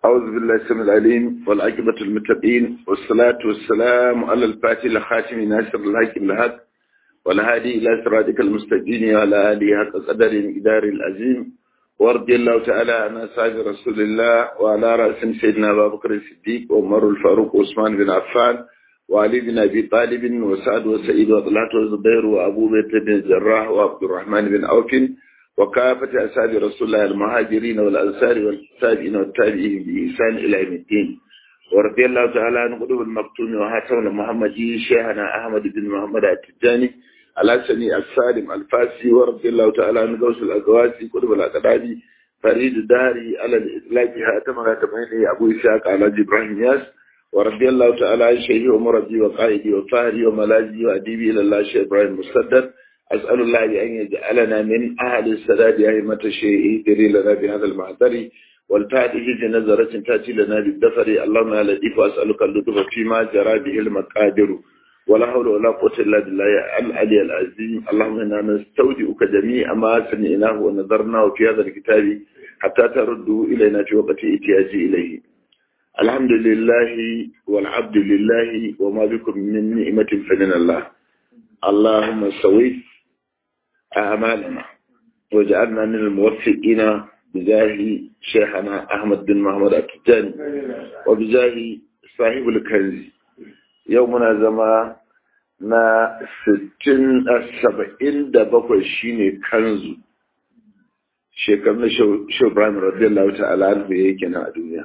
أعوذ بالله السميع العليم والعاقبة المتقين والصلاة والسلام على الفاتح الخاتم ناصر الحق الهاد والهادي إلى صراطك المستقيم وعلى آله حق قدر إدار العظيم ورضي الله تعالى عن أصحاب رسول الله وعلى رأس سيدنا أبا بكر الصديق وعمر الفاروق وعثمان بن عفان وعلي بن أبي طالب وسعد وسعيد وطلحة وزبير وأبو بكر بن الجراح وعبد الرحمن بن عوف وكافة أصحاب رسول الله المهاجرين والأنصار والتابعين والتابعين بإحسان إلى يوم الدين ورضي الله تعالى عن قلوب المقتون وهاتم المحمدي شيخنا أحمد بن محمد التجاني الحسني السالم الفاسي ورضي الله تعالى عن غوث الأقواسي قلوب الأقدادي فريد الداري على الإطلاق هاتم هاتمين أبو إسحاق على إبراهيم ياس ورضي الله تعالى عن شيخي ومربي وقائدي وفاهري وملاذي وأديبي إلى الله شيخ إبراهيم مسدد أسأل الله أن يجعلنا من أهل السداد أئمة الشيء يدري لنا بهذا المعذر والتأتي في نظرة تأتي لنا بالدفر اللهم يا لطيف وأسألك اللطف فيما جرى به المقادر ولا حول ولا قوة إلا بالله العلي العظيم اللهم إنا نستودعك جميع ما سمعناه ونظرناه في هذا الكتاب حتى ترده إلينا في وقت إتياجي إليه الحمد لله والعبد لله وما بكم من نعمة فمن الله اللهم سوي أعمالنا واجعلنا من الموفقين بجاه شيخنا أحمد بن محمد التجاني وبجاه صاحب الكنز يومنا زمان na sittin a saba'in da bakwai shine kanzu shekarun na shau ibrahim radiyallahu ta'ala anhu ya yake nan a duniya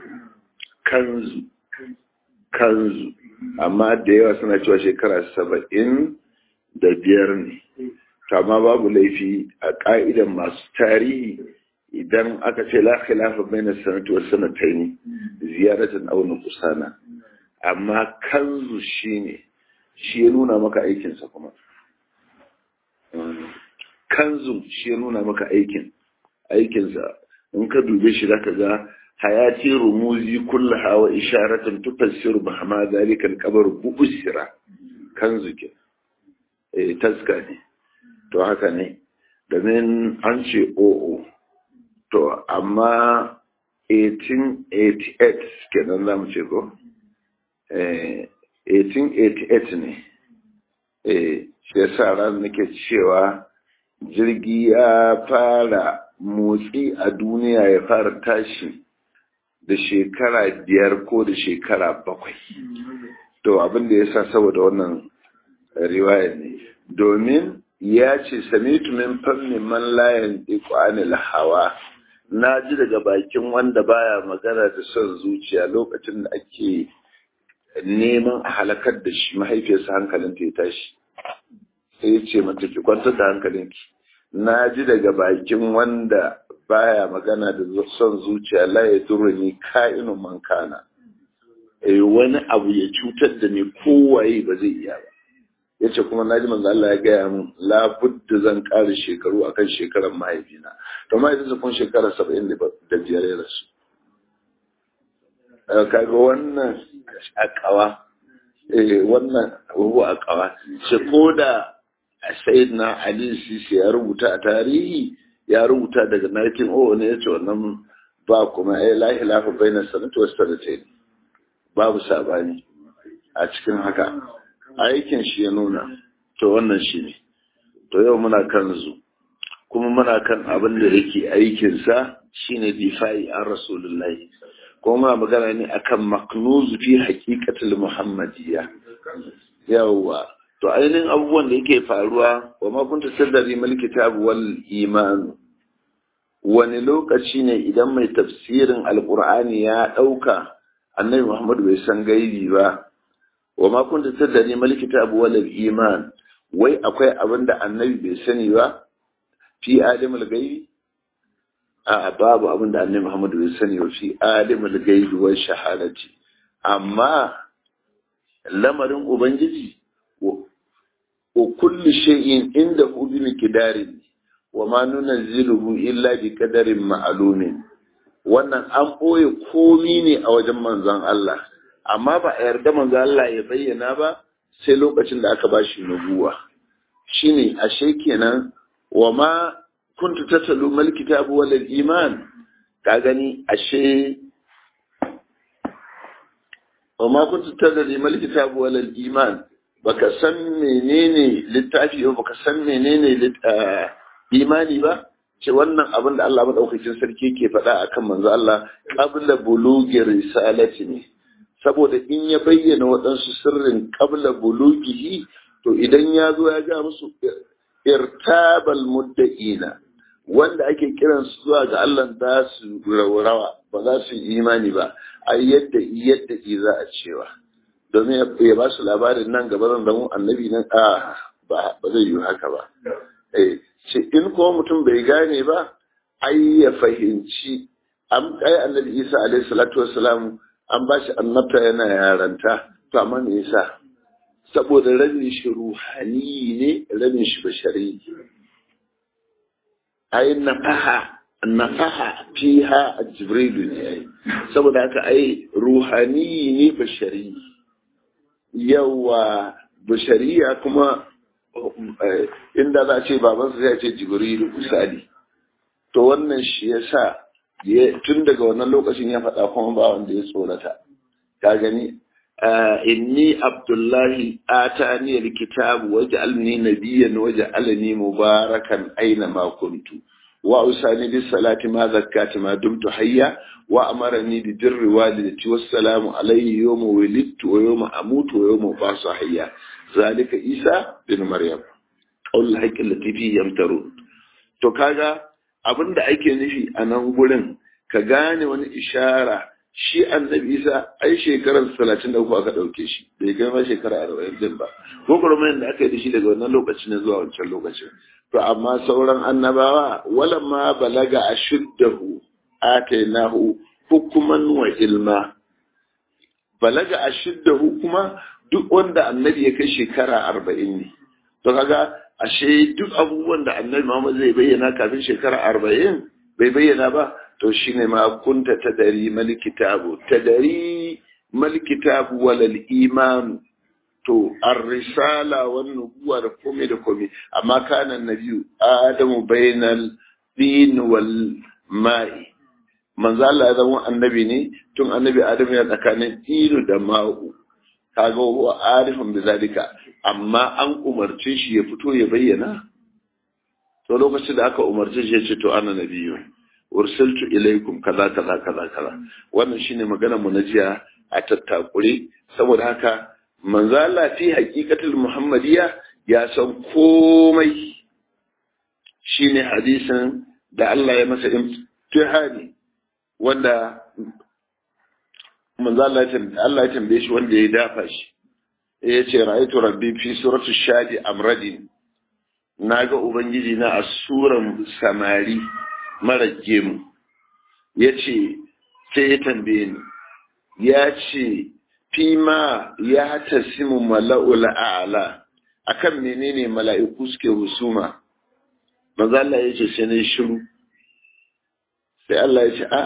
kanzu kanzu amma da yawa suna cewa shekara saba'in da biyar ne kama babu laifi a ƙa'idan masu tarihi idan aka ce la khilafa bayna sanati was sanatayn ziyaratan aw nuqsana amma kanzu shine shi ya nuna maka aikin sa kuma kanzu shi ya nuna maka aikin aikin sa in ka dube shi zaka ga hayati rumuzi kullaha wa isharatan tufassiru bahama zalika al-qabr bu'sira kanzu ke eh taska ne to haka ne domin an ce o'o to amma 1888 kenan za mu ce ko 1888 ne shi ya sa ran nake cewa jirgi ya fara motsi a duniya ya fara tashi da shekara biyar ko da shekara bakwai to abin da ya sa saboda wannan riwaya ne domin ya ce samitu min fanni man layan anil hawa na ji daga bakin wanda baya magana da son zuciya lokacin da ake neman a halakar da shi mahaifiyarsa hankalinta ya tashi sai ya ce mata ki kwantar da hankalinki na ji daga bakin wanda baya magana da son zuciya la ya ni ka'inu man kana wani abu ya cutar da ni kowaye ba zai iya ba ya ce kuma na ji manzo Allah ya gaya min labudda zan ƙara shekaru akan shekarar mahaifina to mahaifinsa kun shekara saba'in da biyar ya rasu kaga wannan akawa eh wannan ruhu akawa shi ko da sayyidina ali sisi ya rubuta a tarihi ya rubuta daga 1900 ne yace wannan ba kuma ai la ilaha baina sanati was sanatayn babu sabani a cikin haka aikin shi ya nuna to wannan shi ne to yau muna kan zu kuma muna kan abin da yake aikinsa shine difa'i an rasulullahi kuma muna magana ne akan maknuzu fi haqiqatul muhammadiyya yawa to ainihin abubuwan da yake faruwa wa ma kunta sadari mal kitab wal iman wani lokaci ne idan mai tafsirin alqur'ani ya dauka annabi muhammad bai san gaibi ba wa ma kunta tadri mal kitab wal iman wai akwai abin da annabi bai sani ba fi alimul gaibi a babu abin da annabi Muhammad bai sani ba fi alimul gaibi wa shahadati amma lamarin ubangiji wa kullu shay'in inda hu bi miqdarin wa ma nunzilu illa bi qadarin ma'lumin wannan an boye komi ne a wajen manzon Allah amma ba a yarda manzo Allah ya bayyana ba sai lokacin da aka bashi nubuwa shine ashe kenan wa ma kuntu tatalu mal kitabu wal iman ka gani ashe wa ma kuntu tadri mal kitab wal iman baka san menene littafi ba baka san menene imani ba ce wannan abin da Allah madaukakin sarki ke faɗa akan manzo Allah qabla bulugi risalati ne saboda in ya bayyana waɗansu sirrin qabla bulugihi to idan ya zo ya ga musu irtabal mudda'ina wanda ake kiran su zuwa ga Allah za su rawa ba za su yi imani ba a yadda yadda za a cewa domin ya ba su labarin nan gaba zan zama annabi nan a ba zai yi haka ba eh ce in kuma mutum bai gane ba ai ya fahimci an kai annabi Isa alaihi salatu wassalam an ba shi annabta yana yaranta to amma me yasa saboda rabin shi ruhani ne rabin shi bashari ai nafaha nafaha fiha jibrilu ne ai saboda haka ai ruhani ne bashari yawa bashariya kuma inda za a ce babansa zai ce jibrilu misali to wannan shi yasa tun daga wannan lokacin ya faɗa kuma ba wanda ya tsorata ka gani inni abdullahi atani alkitabu waj'alni nabiyyan waj'alni mubarakan aina ma kuntu wa usani bis salati ma zakkati ma dumtu hayya wa amarani bi birri walidati wassalamu alayhi yawma wulidtu wa yawma amutu wa yawma ubasu hayya zalika isa bin maryam qaul haqqi allati fi yamtarun to kaga abinda ake nufi a nan gurin ka gane wani ishara shi annabi isa ai shekarar talatin da uku aka ɗauke shi bai kai ma shekara arba'in din ba ko kuma da aka yi da shi daga wannan lokacin ne zuwa wancan lokacin to amma sauran annabawa wala ma balaga ashuddahu atainahu hukuman wa ilma balaga ashuddahu kuma duk wanda annabi ya kai shekara arba'in ne to kaga ashe duk abubuwan da annabi Muhammad zai bayyana kafin shekara arba'in bai bayyana ba to shine ma kunta tadari mal kitabu tadari mal kitabu walal iman to ar-risala wan nubuwa da komai da komai amma kana nabiyu adamu bainal din wal ma'i manzo Allah ya zama annabi ne tun annabi adamu ya tsakanin dinu da ma'u kaga huwa arifun bizalika amma an umarce shi ya fito ya bayyana to lokacin da aka umarce shi ya ce to ana nabiyu ursiltu ilaikum kaza kaza kaza kaza wannan shine magana mu na jiya a tattakure saboda haka manzo Allah fi haqiqatul muhammadiyya ya san komai shine hadisin da Allah ya masa imtihani wanda manzo Allah ya tambaye shi wanda ya dafa shi ya ce ra'aytu rabbi fi suratu shadi amradin naga ubangiji na a suran samari mara gemu ya ce sai ya tambaye ni ya ce fi ma ya tasimu mala'ul a'la akan menene mala'iku suke husuma manzo Allah ya ce sai na shiru sai Allah ya ce ah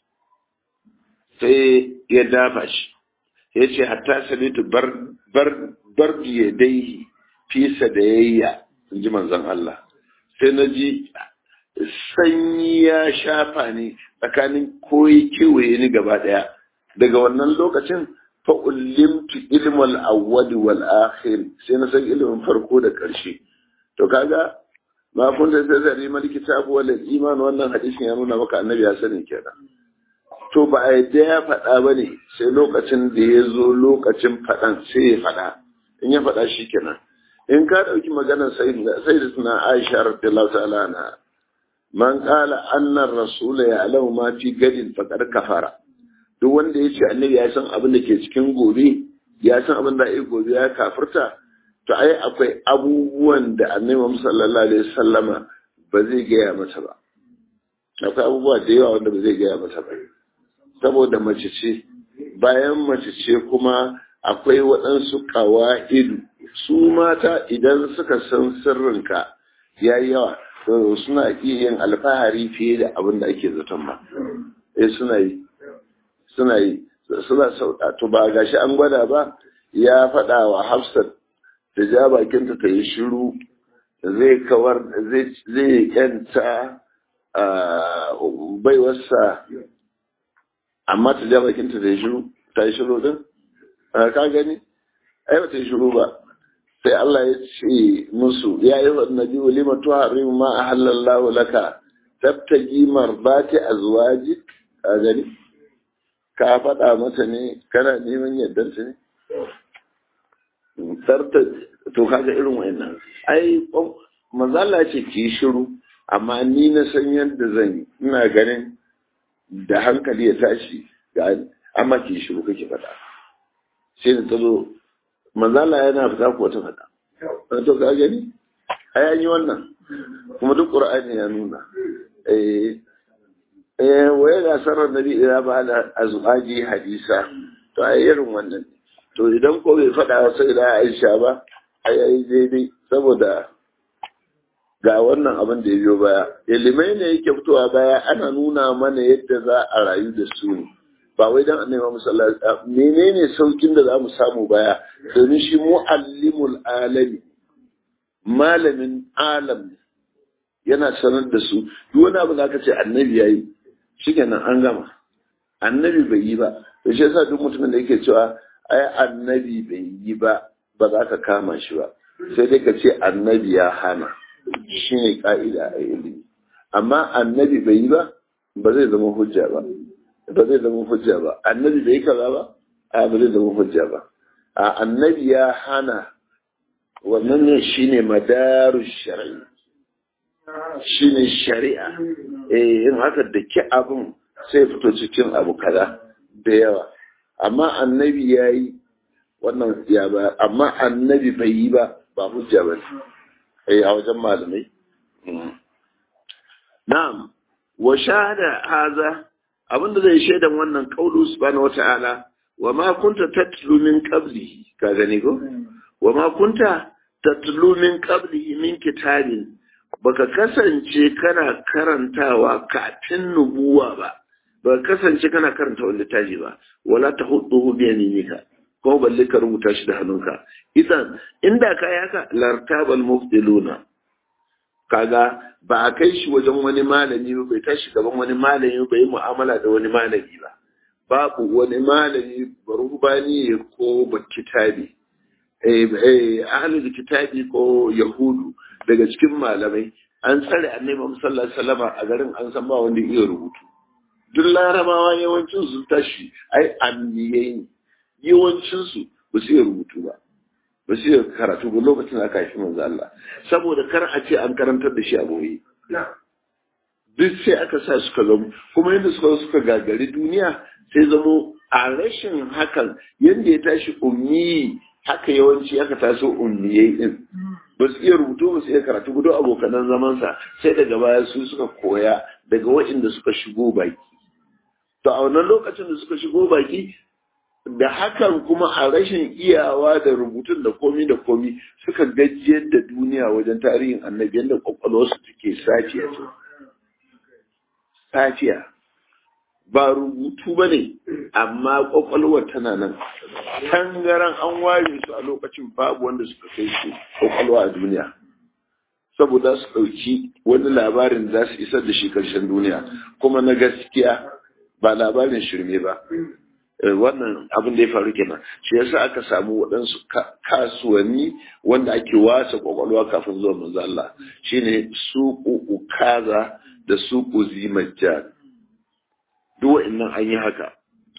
sai ya dafa shi ya ce hatta sabitu bar bar bar dai fi sadayayya in ji manzon Allah sai na ji sanyi ya shafa ni tsakanin koyi kewaye ni gaba daya daga wannan lokacin fa ulimtu ilmal awwal wal akhir sai na san ilimin farko da karshe to kaga ma kun da zai mal kitabu wal iman wannan hadisin ya nuna maka annabi ya sani kenan to ba a yadda ya faɗa ba ne sai lokacin da ya zo lokacin faɗan sai ya faɗa in ya faɗa shi kenan in ka ɗauki maganar sai da suna aisha radiyallahu ta'ala na man qala anna rasula ya alamu ma fi gadin faqad kafara duk wanda ya ce annabi ya san abin da ke cikin gobe ya san abin da ya gobe ya kafirta to ai akwai abubuwan da annabi Muhammad sallallahu alaihi wasallama ba zai gaya mata ba akwai abubuwa da yawa wanda ba zai gaya mata ba saboda mace ce bayan mace ce kuma akwai waɗansu ƙawa'idu su mata idan suka san sirrinka ya yi yawa suna iya yin alfahari fiye da abin da ake zaton ba eh suna yi suna yi suna sauɗa to ba gashi an gwada ba ya faɗa wa hafsat da ja bakinta ta yi shiru zai kawar zai yanta baiwarsa amma ta ja bakinta da ya shiru ta yi shiru din ka gani ai ba ta shiru ba sai Allah ya ce musu ya yi wa nabi lima tuharrimu ma ahallallahu laka tabtaji marbati azwaji ka gani ka faɗa mata ne kana neman yardanta ne sarta to kaga irin wayannan ai manzala ce ki shiru amma ni na san yadda zan yi ina ganin da hankali ya tashi ga amma ki shiru kake faɗa sai da ta zo manzala yana fita ko ta faɗa to ka gani ai an yi wannan kuma duk qur'ani ya nuna eh eh waye ga sarar nabi ila ba da azwaji hadisa to ai irin wannan to idan ko bai faɗa sai da Aisha ba ai ai daidai saboda ga wannan abin da ya biyo baya ilimai ne yake fitowa baya ana nuna mana yadda za a rayu da su ne ba wai dan annabi Muhammad sallallahu alaihi wasallam menene saukin da zamu samu baya domin shi muallimul alami malamin alam yana sanar da su duk wani abu da aka ce annabi yayi shikenan an gama annabi bai yi ba to shi yasa duk mutumin da yake cewa ai annabi bai yi ba ba za ka kama shi ba sai dai ka ce annabi ya hana shine ka'ida a ilimi amma annabi bai yi ba ba zai zama hujja ba ba zai zama hujja ba annabi bai kaza ba a ba zai zama hujja ba a annabi ya hana wannan ne shine madaru shari'i shine shari'a eh in haka da ki abun sai fito cikin abu kaza da yawa amma annabi ya yi wannan ya ba amma annabi bai yi ba ba hujja ba eh a wajen malamai na'am wa shahada haza abinda zai shaidan wannan qaulu subhanahu wata'ala wa ma kunta tatlu min qablihi ka gani ko wa ma kunta tatlu min qablihi min kitabin baka kasance kana karantawa kafin nubuwa ba ba kasance kana karanta wani littafi ba wala ta hudu bi yaminika ko balle ka rubuta shi da hannunka idan inda ka yi haka lartabal muftiluna kaga ba a kai shi wajen wani malami ba bai tashi gaban wani malami bai yi mu'amala da wani malami ba babu wani malami barubani ko bakitabi eh eh ahlul kitabi ko yahudu daga cikin malamai an tsare annabi Muhammad sallallahu alaihi wasallam a garin an san ba wanda iya rubutu duk larabawa yawancin su tashi ai anniyai ne yawancin su ba su iya rubutu ba ba su iya karatu ba lokacin aka haifi manzo Allah saboda kar a ce an karantar da shi a boye duk sai aka sa suka zama kuma yadda suka suka gagari duniya sai zamo a rashin hakan yadda ya tashi ummi haka yawanci aka taso ummiyai din ba su iya rubutu ba su iya karatu gudu abokanan zamansa sai daga baya su suka koya daga waɗanda suka shigo baki to a wannan lokacin da suka shigo baki da hakan kuma a rashin iyawa da rubutun da komi da komi suka gajiyar da duniya wajen tarihin annabi yadda kwakwalwarsu take safiya ce safiya ba rubutu ba ne amma kwakwalwar tana nan tangaran an ware su a lokacin babu wanda suka kai su kwakwalwa a duniya saboda su ɗauki wani labarin za su isar da shi ƙarshen duniya kuma na gaskiya ba labarin shirme ba wannan abin da ya faru kenan shi yasa aka samu waɗansu kasuwanni wanda ake wasa kwakwalwa kafin zuwa manzo Allah shine suku ukaza da suku zimajjan duk wa'annan an yi haka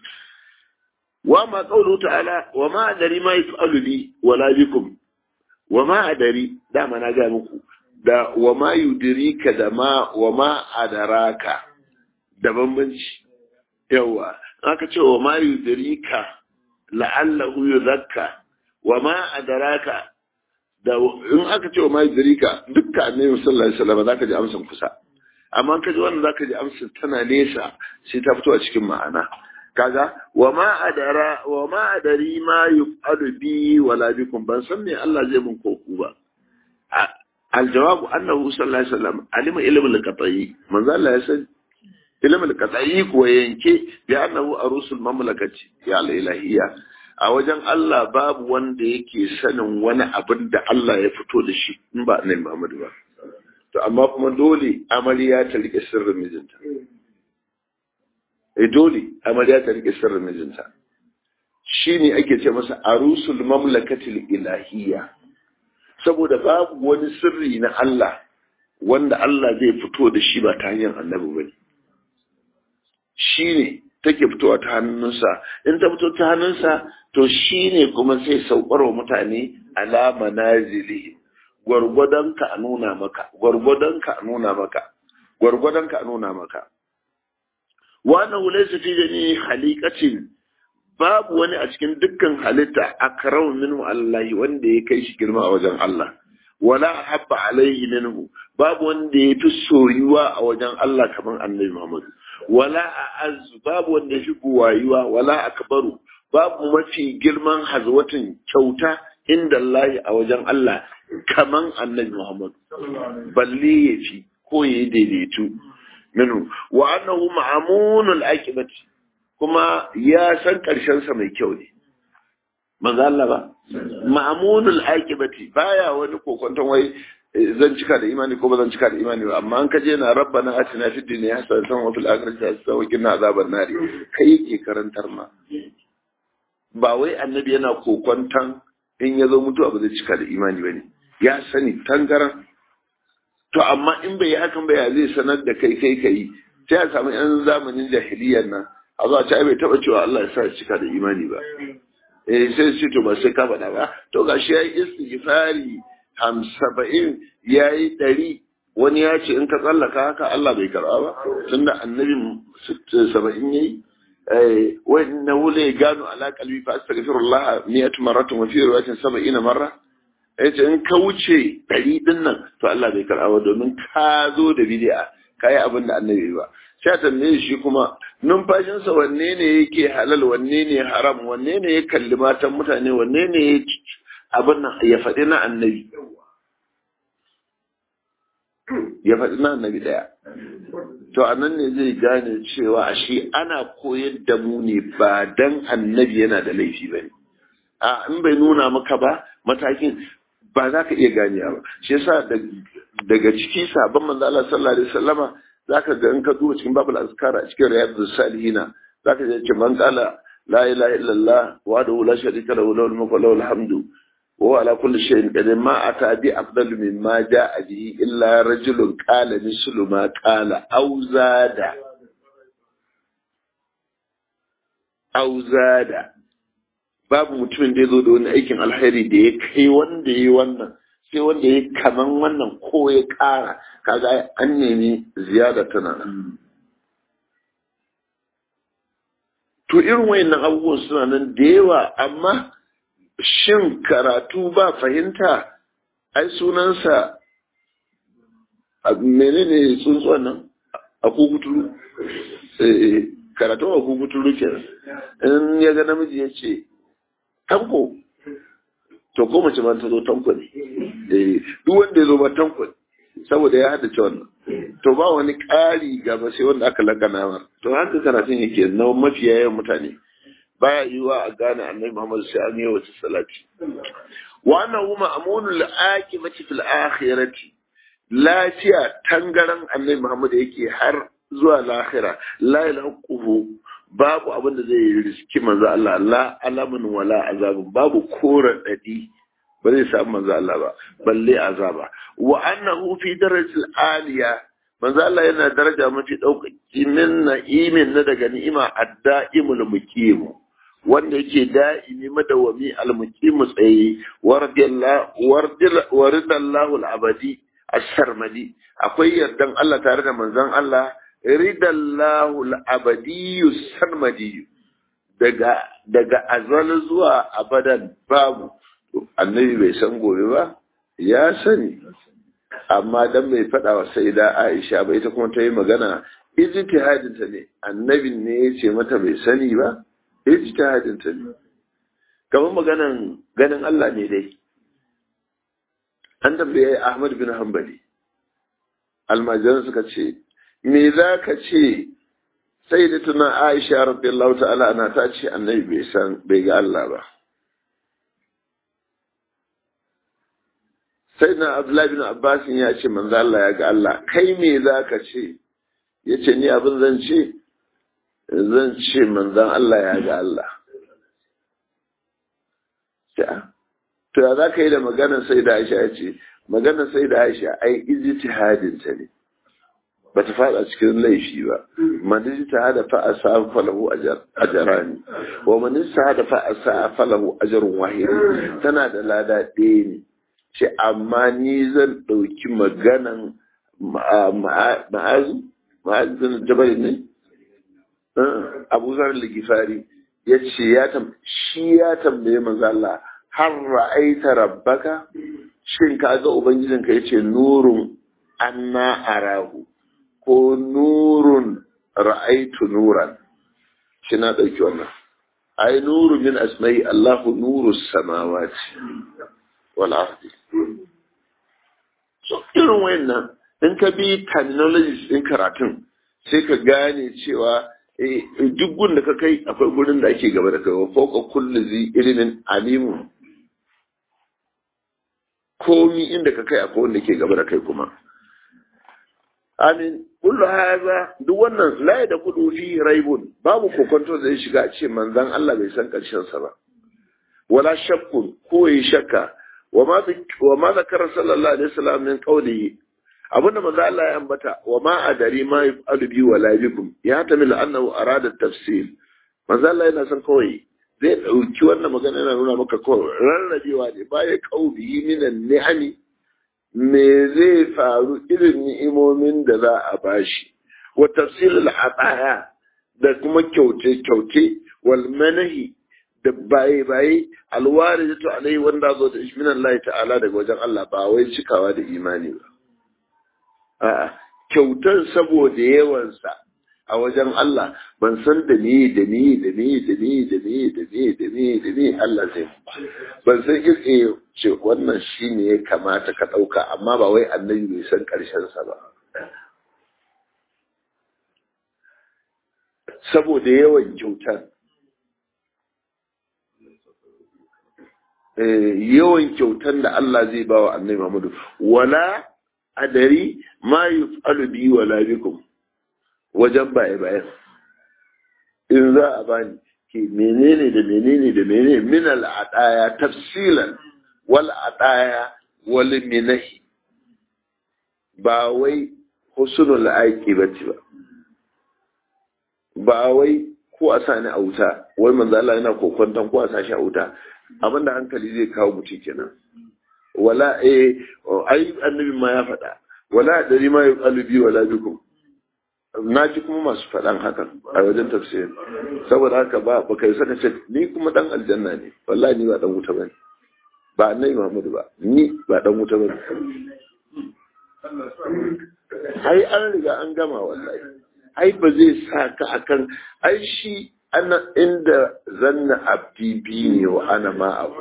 wa ma qawlu ta'ala wa ma adari ma yaf'alu bi wala bikum wa ma adari dama na ga muku da wa ma yudrika da ma wa ma adaraka da bambanci yawa aka ce wa ma yudrika la'allahu yuzakka wa ma adaraka da in aka ce wa ma yudrika dukkan annabi sallallahu alaihi wasallam zaka ji amsan kusa amma ka ji wannan zaka ji amsar tana nesa sai ta fito a cikin ma'ana kaga wa ma adara wa ma adari ma yuf'alu bi wala bikum ban san me Allah zai mun ko ku ba aljawabu annahu sallallahu alaihi wasallam alima ilmul qat'i manzo Allah ya san ilmul qat'i ko yanke bi annahu arusul mamlakati ya ilahiyya a wajen Allah babu wanda yake sanin wani abin da Allah ya fito da shi in ba annabi Muhammad ba to amma kuma dole amarya ta rike sirrin mijinta eh dole amarya ta rike sirrin mijinta shine ake ce masa arusul mamlakatil ilahiyya saboda babu wani sirri na Allah wanda Allah zai fito da shi ba ta hanyar annabi bane shine take fitowa ta hannunsa in ta fito ta hannunsa to shine kuma sai saukar wa mutane alama nazili gwargwadon ka a nuna maka gwargwadon ka a nuna maka gwargwadon ka a nuna maka wannan laysa fi jami khaliqatin babu wani a cikin dukkan halitta akramu minhu Allah wanda ya kai shi girma a wajen Allah wala habba alaihi minhu babu wanda ya fi soyuwa a wajen Allah kamar annabi Muhammad wala a'azzu babu wanda ya fi buwayuwa wala akbaru babu mafi girman hazwatin kyauta inda Allah a wajen Allah kaman annabi Muhammad balle ya fi ko ya daidaitu minhu wa annahu ma'amunul aqibati kuma ya san karshen sa mai kyau ne manzo Allah ba ma'amunul aqibati baya wani kokonton wai zan cika da imani ko ba zan cika da imani ba amma an kaje na rabbana atina fid dunya hasanatan wa fil akhirati hasanatan wa qina azaban nar kai yake karantar ma ba wai annabi yana kokonton in ya zo mutuwa ba zai cika da imani bane ya sani tangaran to amma in bai yi hakan ba ya zai sanar da kai kai kai sai a samu yan zamanin jahiliyyar nan a zuwa ta bai taba cewa Allah ya sa cika da imani ba eh sai su to ba sai ka faɗa ba to gashi yayi istighfari ham saba'in yayi ɗari wani ya ce in ka tsallaka haka Allah bai karɓa ba tunda annabi saba'in yayi eh wa innahu la gano ala qalbi fa astaghfirullah mi'atu marratin wa fi riwayatin saba'ina marra yace in ka wuce ɗari ɗin nan to Allah bai karɓa ba domin ka zo da bid'a ka yi abin da annabi ba sai tambaye shi kuma numfashinsa wanne ne yake halal wanne ne haram wanne ne ya kalli matan mutane wanne ne ya abin nan ya faɗi na annabi ya faɗi na annabi ɗaya to a nan ne zai gane cewa shi ana koyar da mu ne ba dan annabi yana da laifi ba ne a in bai nuna maka ba matakin ba za ka iya ganewa ba shi yasa daga ciki sabon manzo Allah sallallahu alaihi wasallama zaka ga in ka duba cikin babul azkar a cikin riyadus salihina zaka ga ce man qala la ilaha illallah wa la sharika lahu lahul mulku wa lahul hamdu wa ala kulli shay'in qadir ma ata bi afdal mimma jaa bihi illa rajulun qala mislu ma qala aw zada aw zada babu mutumin da ya zo da wani aikin alheri da ya kai wanda ya yi wannan sai wanda ya kaman wannan ko ya ƙara kaga an nemi ziyada tana nan to irin wayannan abubuwan suna nan da yawa amma shin karatu ba fahimta ai sunansa menene tsuntsuwan nan a kukuturu karatun a kukuturu kenan in ya ga namiji ya ce tanko to ko mace ma ta zo tanko ne eh duk wanda ya zo ba tanko ne saboda ya haddace wannan to ba wani ƙari gaba sai wanda aka lakana mar to haka karatun yake na mafiya yawan mutane baya yiwa a gane annabi Muhammad sai an yi wata salati wa annahu ma'munul aqibati fil akhirati lafiya tangaran annabi Muhammad yake har zuwa lahira la ilaha babu abin da zai riski manzo Allah la alamun wala azabun babu koran dadi ba zai samu manzo Allah ba balle azaba wa annahu fi darajatil aliya manzo Allah yana daraja mafi daukaki min na'imin na daga ni'ima ad-da'imul muqim wanda yake da'imi madawami al-muqim tsaye waridallahu al-abadi as-sarmadi akwai yardan Allah tare da manzon Allah ridallahu al-abadiyyu sarmadi daga daga azal zuwa abadan babu annabi bai san gobe ba ya sani amma dan bai faɗa wa sai da Aisha ba ita kuma ta yi magana ijtihadin ta ne annabin ne ya ce mata bai sani ba ijtihadin ta ne kamar maganan ganin Allah ne dai an tambaye Ahmad bin Hanbali almajiran suka ce me za ka ce sai da tuna Aisha radiyallahu ta'ala ana ta ce annabi bai san bai ga Allah ba sai na Abdullahi bin Abbas ya ce manzo Allah ya ga Allah kai me za ka ce yace ni abin zan ce zan ce manzon Allah ya ga Allah ta to ya za ka yi da maganar sai da aisha ya ce maganar sai da aisha ai ijtihadin ta ne ba ta fada cikin laifi ba man ijtihada fa asa falahu ajrani wa man ijtihada fa asa falahu ajrun wahid tana da lada ɗaya ne ce amma ni zan ɗauki maganan ma'azu ma'azin jabal ne abu zar ligifari ya ce ya shi ya tambaye manzo Allah har ra'aita rabbaka shin ka ga ubangijinka yace nurun anna arahu ko nurun ra'aitu nuran shi na ɗauki wannan ai nuru min asma'i Allahu nuru samawati wal ardi so irin wayannan in ka bi terminologies din karatun sai ka gane cewa duk gun da ka kai akwai gurin da ake gaba da kai wa fauka kullu zi ilimin alimu komi inda ka kai akwai wanda ke gaba da kai kuma amin kullu haza duk wannan la da kudu fi raibun babu kokonto da zai shiga a ce manzon Allah bai san karshen sa ba wala shakkun ko yi shakka wa ma wa ma zakara sallallahu alaihi wasallam min qawlihi abinda manzo Allah ya ambata wa ma adari ma yafalu bi wala bikum ya tamil annahu arada tafsil manzo Allah yana son kawai zai dauki wannan magana yana nuna maka kawai rarrabewa ne baya qaubi minan ni'ami me zai faru irin ni'imomin da za a bashi wa tafsilul ataya da kuma kyauce kyauce wal manahi da baye baye alwari to alai wanda zo da ishminan Allah ta'ala daga wajen Allah ba wai cikawa da imani ba a'a kyautar saboda yawansa a wajen Allah ban san da ni da ni da ni da ni da ni da ni da ni da ni Allah zai ban san irin ce wannan shine ya kamata ka ɗauka amma ba wai annabi bai san ƙarshen sa ba saboda yawan kyautar yawan kyautar da Allah zai ba wa annabi Muhammadu wala adari ma yuf'alu bi wala bikum wajen baye bayan in za a bani ke menene da menene da menene min al adaya tafsilan wal adaya wal minahi ba wai husnul aqibati ba ba wai ko a sani a wuta wai manzo Allah yana kokwantan ko a sashi a wuta abinda hankali zai kawo mutum kenan wala eh ai annabi ma ya faɗa wala dari ma yuqalu bi wala bikum na ji kuma masu faɗan hakan a wajen tafsir saboda haka ba ba kai saka ce ni kuma dan aljanna ne wallahi ni ba dan wuta bane ba annabi Muhammadu ba ni ba dan wuta bane ai an riga an gama wallahi ai ba zai sa ka akan ai shi ana inda zanna abdi bi ne wa ana ma abu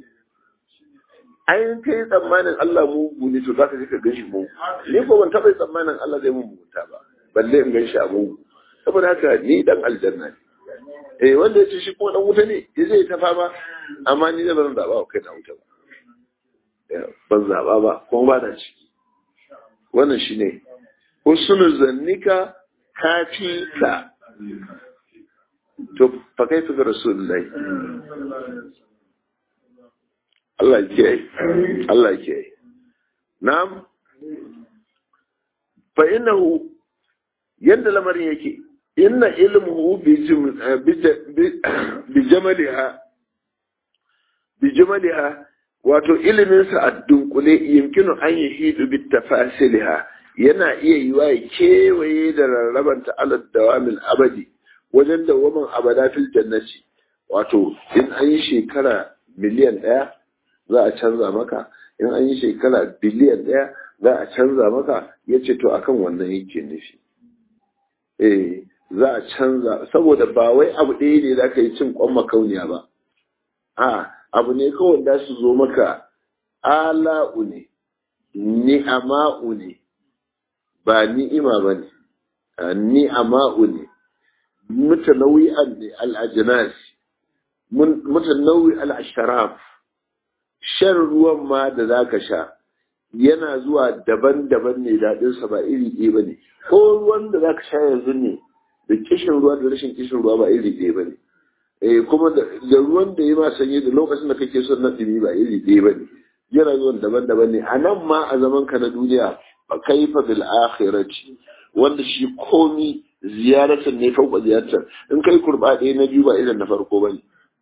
ayin kai tsammanin Allah mugu ne to zaka je ka ganshi mugu ni ko ban taba tsammanin Allah zai mun mugunta ba balle in ganshi a mugu saboda haka ni dan aljanna ne eh wanda yace shi kuma dan wuta ne ya zai ta fama amma ni da ban zaba kai na wuta ba ban zaba ba kuma ba na ciki wannan shine husnul zannika kafika to fa kaifa ga rasulullahi Allah ke Allah ke na'am fa innahu yanda lamarin yake inna ilmuhu bi bi jamaliha bi jamaliha wato ilimin sa a dunkule yumkinu an yahidu bi tafasiliha yana iya yiwa ya kewaye da rarrabanta alad dawamil abadi wajen dawamin abada fil jannati wato in an yi shekara miliyan ɗaya za a canza maka in an yi shekara biliyan ɗaya za a canza maka ya ce to akan wannan yake nufi eh za a canza saboda ba wai abu ɗaya ne za ka yi cin kwan makauniya ba a abu ne kawai da su zo maka ala'u ne ni'ama'u ne ba ni'ima ba ne ni'ama'u ne mutanawi'an ne al'ajinas mutanawi al'asharaf shan ruwan ma da za ka sha yana zuwa daban-daban ne daɗinsa ba iri ɗaya ba ne ko ruwan da za ka sha yanzu ne da kishin ruwa da rashin kishin ruwa ba iri ɗaya ba ne eh kuma da ruwan da ya ma sanyi da lokacin da kake son na dumi ba iri ɗaya ba ne yana zuwan daban-daban ne a nan ma a zaman ka na duniya fa kaifa bil akhirati wanda shi komi ziyaratan ne fauka ziyartar in kai kurba ɗaya na biyu ba irin na farko ba ne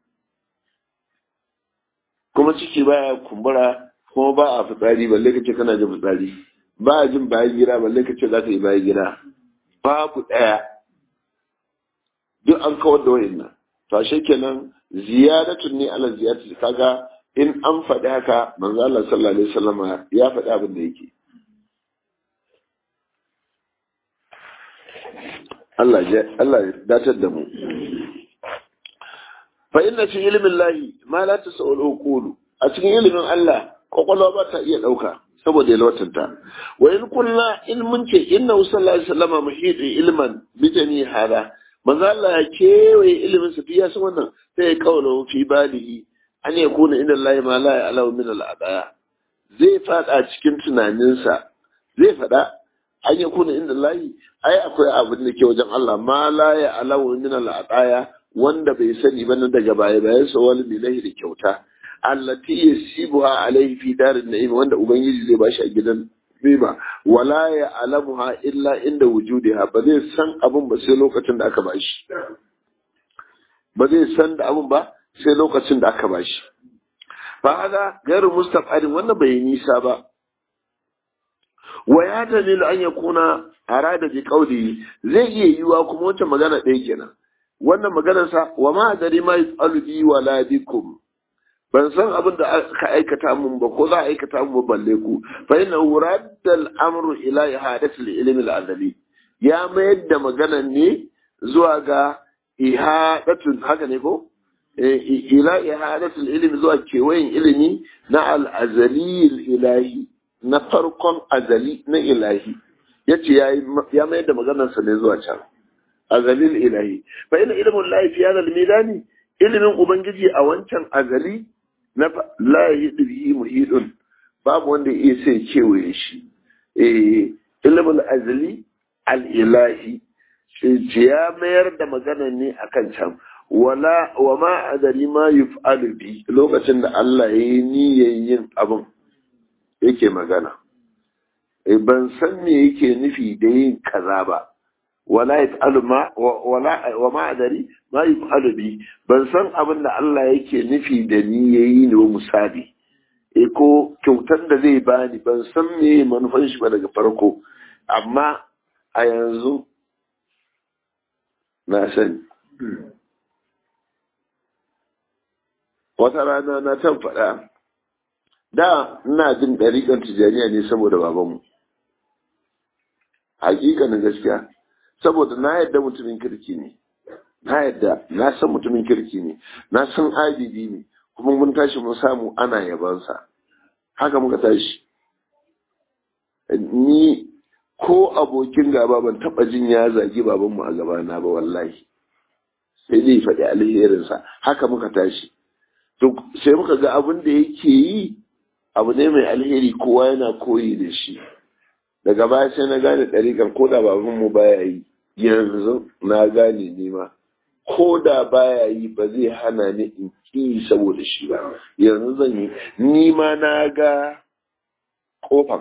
kuma ciki baya kumbura kuma ba a fitsari balle kace kana jin fitsari ba a jin bayan gida balle kace za ka yi bayan gida babu ɗaya duk an kawar da wa'annan to ashe kenan ziyaratun ne ala ziyarati kaga in an faɗi haka manzo Allah sallallahu alaihi wasallam ya faɗi abin da yake Allah ya Allah ya datar da mu fa inna fi ilmin lahi ma la tasawul uqulu a cikin ilimin Allah kwakwalwa ba ta iya ɗauka saboda ya lawatanta wa in kulla in mun ce inna sallallahu alaihi wasallam muhidi ilman bijani hada manzo Allah ya kewaye ilimin sa fiya sun wannan sai ya kaula fi balihi an ya kuna inda Allah ma la ya'lamu min al-adaya zai fada cikin tunaninsa zai fada an ya kuna inda Allah ai akwai abin da ke wajen Allah ma la ya'lamu min al-adaya wanda bai sani ba na daga baya bayan sa wani bilahi da kyauta allati yasibuha alaihi fi darin na'im wanda ubangiji zai bashi a gidan riba wala ya alamuha illa inda wujudiha ba zai san abin ba sai lokacin da aka bashi ba zai san da abin ba sai lokacin da aka bashi fa hada gairu mustaqadin wannan bai nisa ba wa ya dalilu an yakuna arada bi qawli zai iya yiwa kuma wancan magana ɗaya kenan wannan maganar sa wa ma adari ma yasalu bi wala bikum ban san abin da aka aikata mun ba ko za a aikata mun ba balle ku fa inna radda al-amru ila ihadati al-ilm al-azali ya mayar da magana ne zuwa ga ihadatun haka ne ko ila ihadati al-ilm zuwa kewayen ilimi na al-azali al-ilahi na farkon azali na ilahi yace ya mayar da maganarsa ne zuwa can azali al-ilahi fa inna ilmu al-lahi fi hadha al-midani ilimin ubangiji a wancan azali na la yadri muhidun babu wanda ya sai kewaye shi eh ilmul azli al ilahi ya mayar da magana ne akan can wala wa ma adari ma yuf'alu bi lokacin da Allah ya yi niyyar yin abin yake magana eh ban san me yake nufi da yin kaza ba wala yaf'alu ma wala wa ma adari ma yaf'alu bi ban san abin da Allah yake nufi da ni yayi ne wa misali e ko kyautar da zai bani ban san me manufan shi ba daga farko amma a yanzu na sani wata rana na can faɗa da ina jin ɗariƙar tijaniya ne saboda babanmu hakikanin gaskiya saboda na yadda mutumin kirki ne na yadda na san mutumin kirki ne na san abidi ne kuma mun tashi mun samu ana yabansa haka muka tashi ni ko abokin gaba ban taba jin ya zagi babanmu a gabana ba wallahi sai dai faɗi alherinsa haka muka tashi to sai muka ga abin da yake yi abu ne mai alheri kowa yana koyi da shi daga baya sai na gane ɗariƙar ko da babanmu baya yi yanzu na gane nema ko da baya yi ba zai hana ni in ki saboda shi ba yanzu zan yi ni ma na ga kofan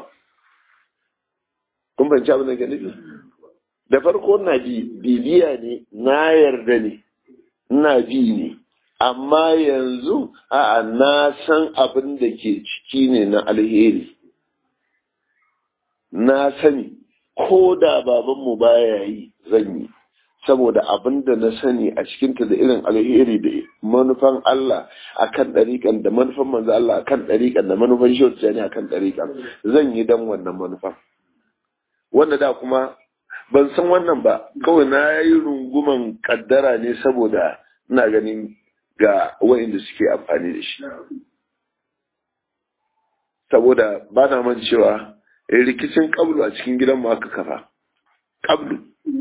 kun banci abin da ke nufi da farko na bi bibiya ne na yarda ne ina bi ne amma yanzu a'a na san abin da ke ciki ne na alheri na sani ko da babanmu baya yi zan yi saboda abin da na sani a cikinta da irin alheri da manufan Allah akan ɗariƙan da manufan manzo Allah akan ɗariƙan da manufan shautu ne akan ɗariƙan zan yi dan wannan manufan wanda da kuma ban san wannan ba kawai na yi runguman kaddara ne saboda ina ganin ga wa'inda suke amfani da shi saboda ba na man cewa rikicin kablu a cikin gidanmu aka kafa kablu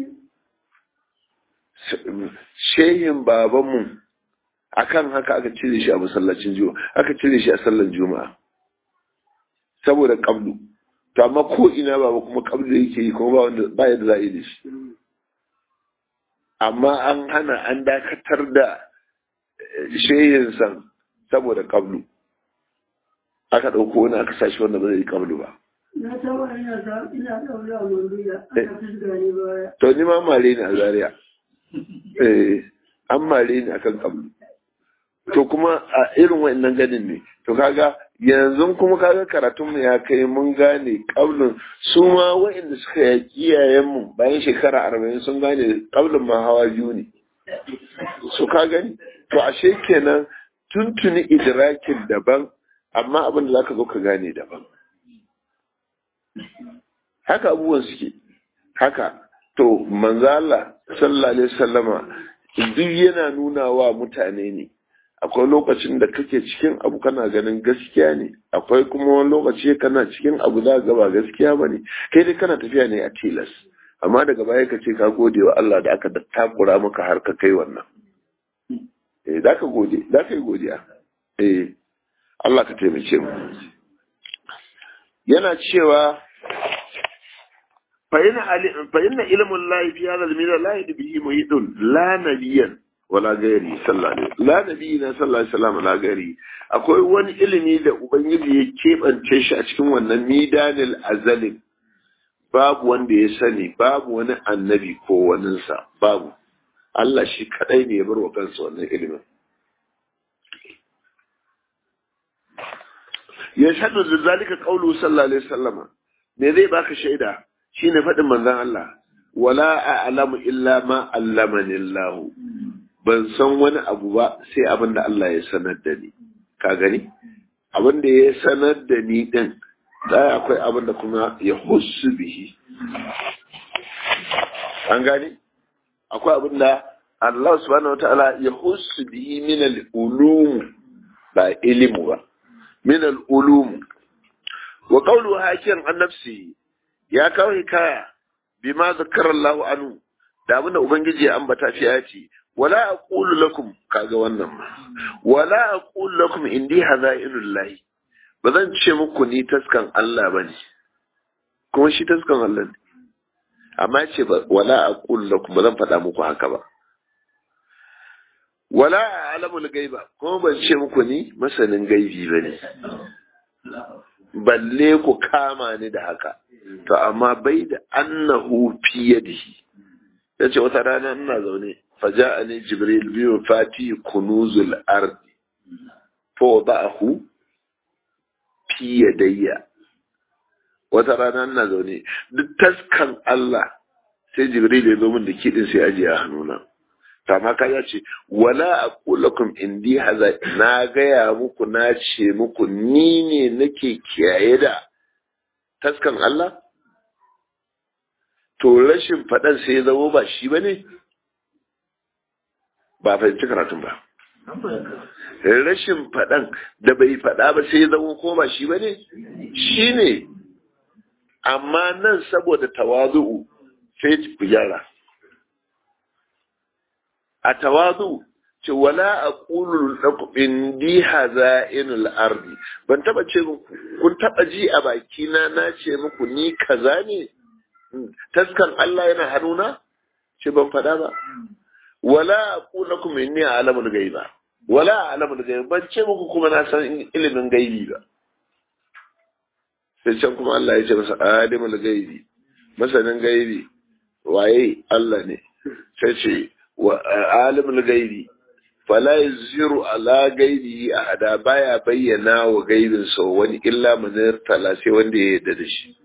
shehin babanmu akan haka aka cire shi a masallacin juma'a aka cire shi a sallar juma'a saboda kablu to amma ko ina baba kuma kablu yake yi kuma ba wanda ba yadda za a yi da shi amma an hana an dakatar da shehin san saboda kablu aka ɗauko wani aka sashi wanda ba zai yi kablu ba Na taɓa ina ta ina ɗaure a manduya aka fisga ne baya. to ni ma mare ni a zaria eh an mare ni akan kablu to kuma a irin wa'annan ganin ne to kaga yanzu kuma kaga karatun mu ya kai mun gane kablin su ma wa'anda suka yaki iyayen mu bayan shekara arba'in sun gane kablin ma hawa biyu ne su ka gani to ashe kenan tuntuni idrakin daban amma abin da zaka zo ka gane daban haka abubuwan suke haka to manzo Allah sallallahu alaihi wasallama duk yana nuna wa mutane ne akwai lokacin da kake cikin abu kana ganin gaskiya ne akwai kuma wani lokaci kana cikin abu za ga ba gaskiya ba ne kai dai kana tafiya ne a tilas amma daga baya ka ce ka gode wa Allah da aka takura maka har ka kai wannan eh za ka gode za ka yi godiya eh Allah ka taimake mu yana cewa fa inna ilmun lahi fi hadha al-mila la yadbihi muhitun la nabiyyan wala gairi sallallahu alaihi la nabi na sallallahu alaihi wasallam la gairi akwai wani ilimi da ubangiji ya kebance shi a cikin wannan midanil azalin babu wanda ya sani babu wani annabi ko waninsa babu Allah shi kadai ne ya bar wa kansa wannan ilimin ya shaɗu da zalika qaulu sallallahu alaihi wasallama me zai baka shaida shine faɗin manzon Allah wala a'lamu illa ma allamani Allah ban san wani abu ba sai abin da Allah ya sanar da ni ka gani abin da ya sanar da ni din da akwai abin da kuma ya hussu bihi an gani akwai abin da Allah subhanahu wataala ya hussu bihi min al-ulum ba ilimu ba min al-ulum wa qawlu hakiyan an nafsi ya kawo hikaya bima zakara Allah anhu da abin da ubangiji ya ambata fi ayati wala aqulu lakum kaga wannan wala aqulu lakum indi hazainullah bazan ce muku ni taskan Allah bane kuma shi taskan Allah ne amma ce ba wala aqulu lakum bazan faɗa muku haka ba wala a'lamul gaiba kuma ban ce muku ni masanin gaibi bane balle ku kama ni da haka to amma bai da annahu fi yadihi yace wata rana ina zaune فجاءني جبريل بمفاتيح كنوز الأرض فوضعه في يدي وترانا ina zaune duk taskan Allah sai Jibril ya zo min da kidin sai aje a hannuna to amma ka ce wala aqulakum indi haza na gaya muku na ce muku ni ne nake kiyaye da taskan Allah to rashin faɗan sai ya zama ba shi bane ba fahimci karatun ba. Rashin faɗan da bai faɗa ba sai ya zama ko ba shi ba ne? Shi ne, amma nan saboda tawazu'u sai ku gyara. A tawazu ce wala a ƙulul ɗakuɓin di haza inul ardi ban taɓa ce muku kun taɓa ji a bakina na ce muku ni kaza ne taskan Allah yana hannuna ce ban faɗa ba wala aqulakum inni a'lamul ghaiba wala a'lamul ghaiba ban ce muku kuma na san ilimin gaibi ba sai can kuma Allah ya ce masa alimul ghaibi masanin gaibi waye Allah ne sai ce wa alimul ghaibi fala yuziru ala gaibi ahada baya bayyana wa gaibin sa wani illa man tala sai wanda ya yarda da shi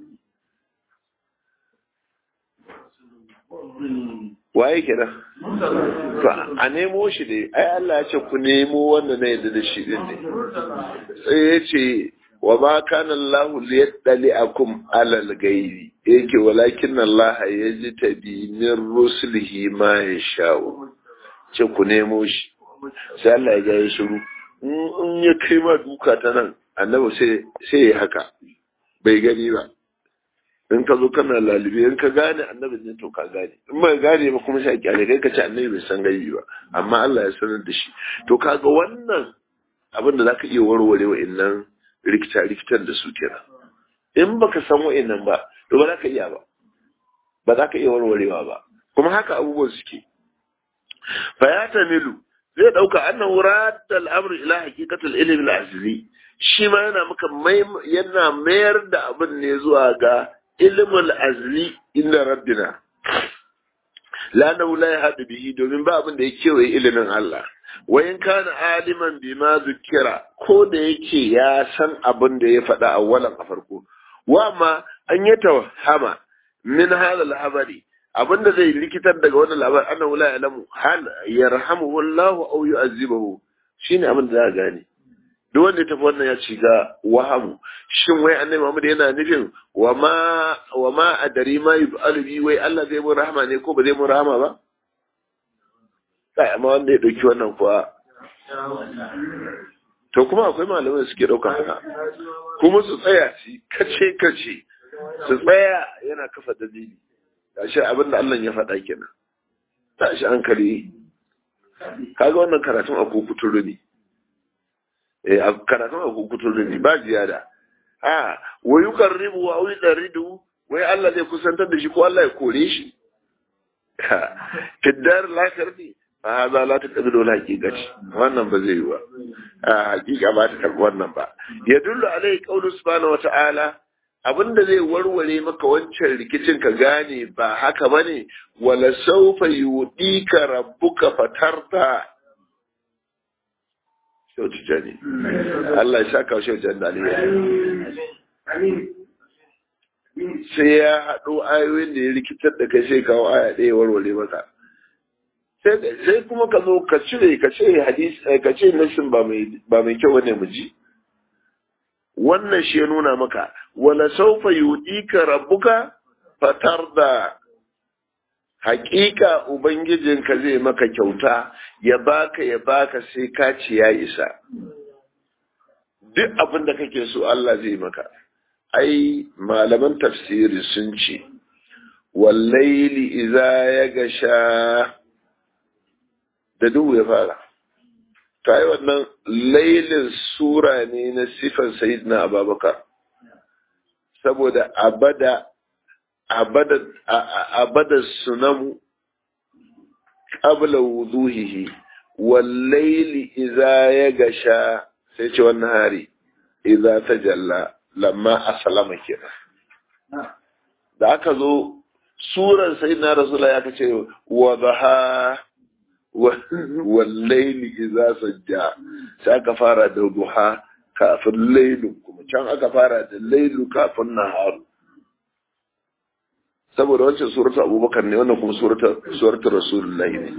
waye kenan to a nemo shi ne ai Allah ya ce ku nemo wanda na yadda da shi din ne sai ya ce wa ma kana Allah liyaddali akum alal gaibi yake walakin Allah yajtabi min rusulihi ma yasha'u ce ku nemo shi sai Allah ya ga shiru in ya kai ma duka ta nan annabi sai sai ya haka bai gani ba in ka zo kana lalibe in ka gane annabi ne to ka gane in ba gane ba kuma sai kyale kai ka ce annabi bai san gaibi ba amma Allah ya sanar da shi to kaga wannan abin da zaka iya warware wa'annan rikita rikitan da su kenan in baka san wa'annan ba to ba za ka iya ba ba za ka iya warwarewa ba kuma haka abubuwan suke fa ya tamilu zai dauka annahu radda al-amr ila haqiqatil ilmi al-azli shi ma yana maka yana mayar da abin ne zuwa ga ilmul azli inda rabbina lanahu la yahdu bihi domin ba abin da ya kewaye ilimin Allah wa in kana aliman bima zukira ko da yake ya san abin da ya faɗa a walan a farko wa ma an yi tawhama min hada al-habari abin da zai likitar daga wannan labar annahu la ya'lamu hal yarhamuhu Allah aw yu'azzibuhu shine abin da za gane duk wanda ya tafi wannan ya ci ga wahamu shin wai annabi Muhammad yana nufin wa ma wa ma adari ma yub'alu bi wai Allah zai mu rahama ne ko ba zai mu rahama ba kai amma wanda ya dauki wannan kuwa to kuma akwai malamai suke dauka haka kuma su tsaya ci kace kace su tsaya yana kafa dalili gashi abin da Allah ya faɗa kenan tashi hankali kaga wannan karatun a kukuturu ne eh a karatun a kukuturu ne ba ziyada a wa yuqarribu wa yudaridu wai Allah zai kusantar da shi ko Allah ya kore shi fiddar lakirni a haza la ta kabi dole hakikati wannan ba zai yi ba a hakika ba ta karbi wannan ba ya dullu alai qaulu subhanahu wata'ala abinda zai warware maka wancan rikicin ka gane ba haka bane wala sawfa yudika rabbuka fatarta shautu jani Allah ya saka shi wajen daliya sai ya haɗo ayoyin da ya rikitar da kai sai kawo aya ɗaya warware maka sai kuma ka zo ka cire ka ce hadisi ka ce nashin ba mai ba mai kyau ne mu ji wannan shi ya nuna maka wala saufa yudika rabbuka fatarda haƙiƙa ubangijinka zai maka kyauta ya baka ya baka sai ka ci ya isa duk abin da kake so Allah zai maka ai malaman tafsiri sun ce wallaili iza ya gasha da duhu ya fara ta yi wannan lailin sura ne na sifan sayidina ababakar saboda abada abada abada sunamu qabla wuduhihi wallaili idza ya gasha sai ce wannan hari idza tajalla lamma aslama kenan da aka zo suran sayyidina rasulullah ya kace wa dhaha wallaili idza sajja sai aka fara da duha kafin lailu kuma can aka fara da lailu kafin naharu saboda wancan suratul abubakar ne wannan kuma suratul suratul rasulullahi ne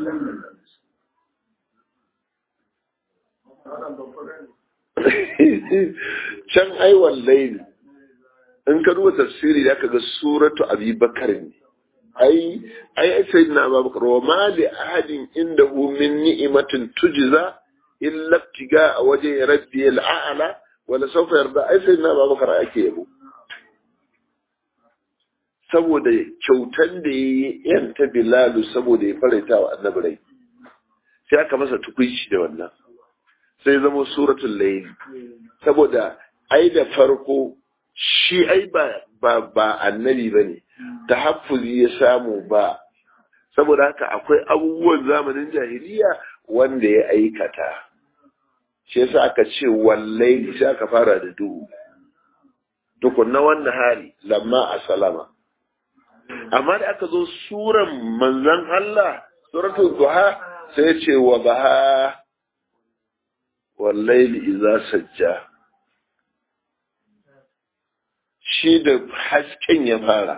can ai wallahi in ka duba tafsiri da ga suratu abubakar ne ai ai sai na abubakar wa ma li ahadin indahu min ni'matin tujza illa ibtiga a waje rabbi al'ala wala sawfa yarda ai sai na abubakar ake yabo saboda kyautan da ya yi yanta Bilalu saboda ya farita wa annabi rai sai aka masa tukunci da wannan sai zama suratul layl saboda ai da farko shi ai ba ba, ba annabi bane tahaffuzi ya samu ba saboda haka akwai abubuwan zamanin jahiliya wanda ya aikata shi yasa aka ce wallahi sai aka fara da duhu tukunna wannan hali lamma asalama amma da aka zo suran manzan Allah suratul duha sai ya ce wa baha wallaili iza sajja shi da hasken ya fara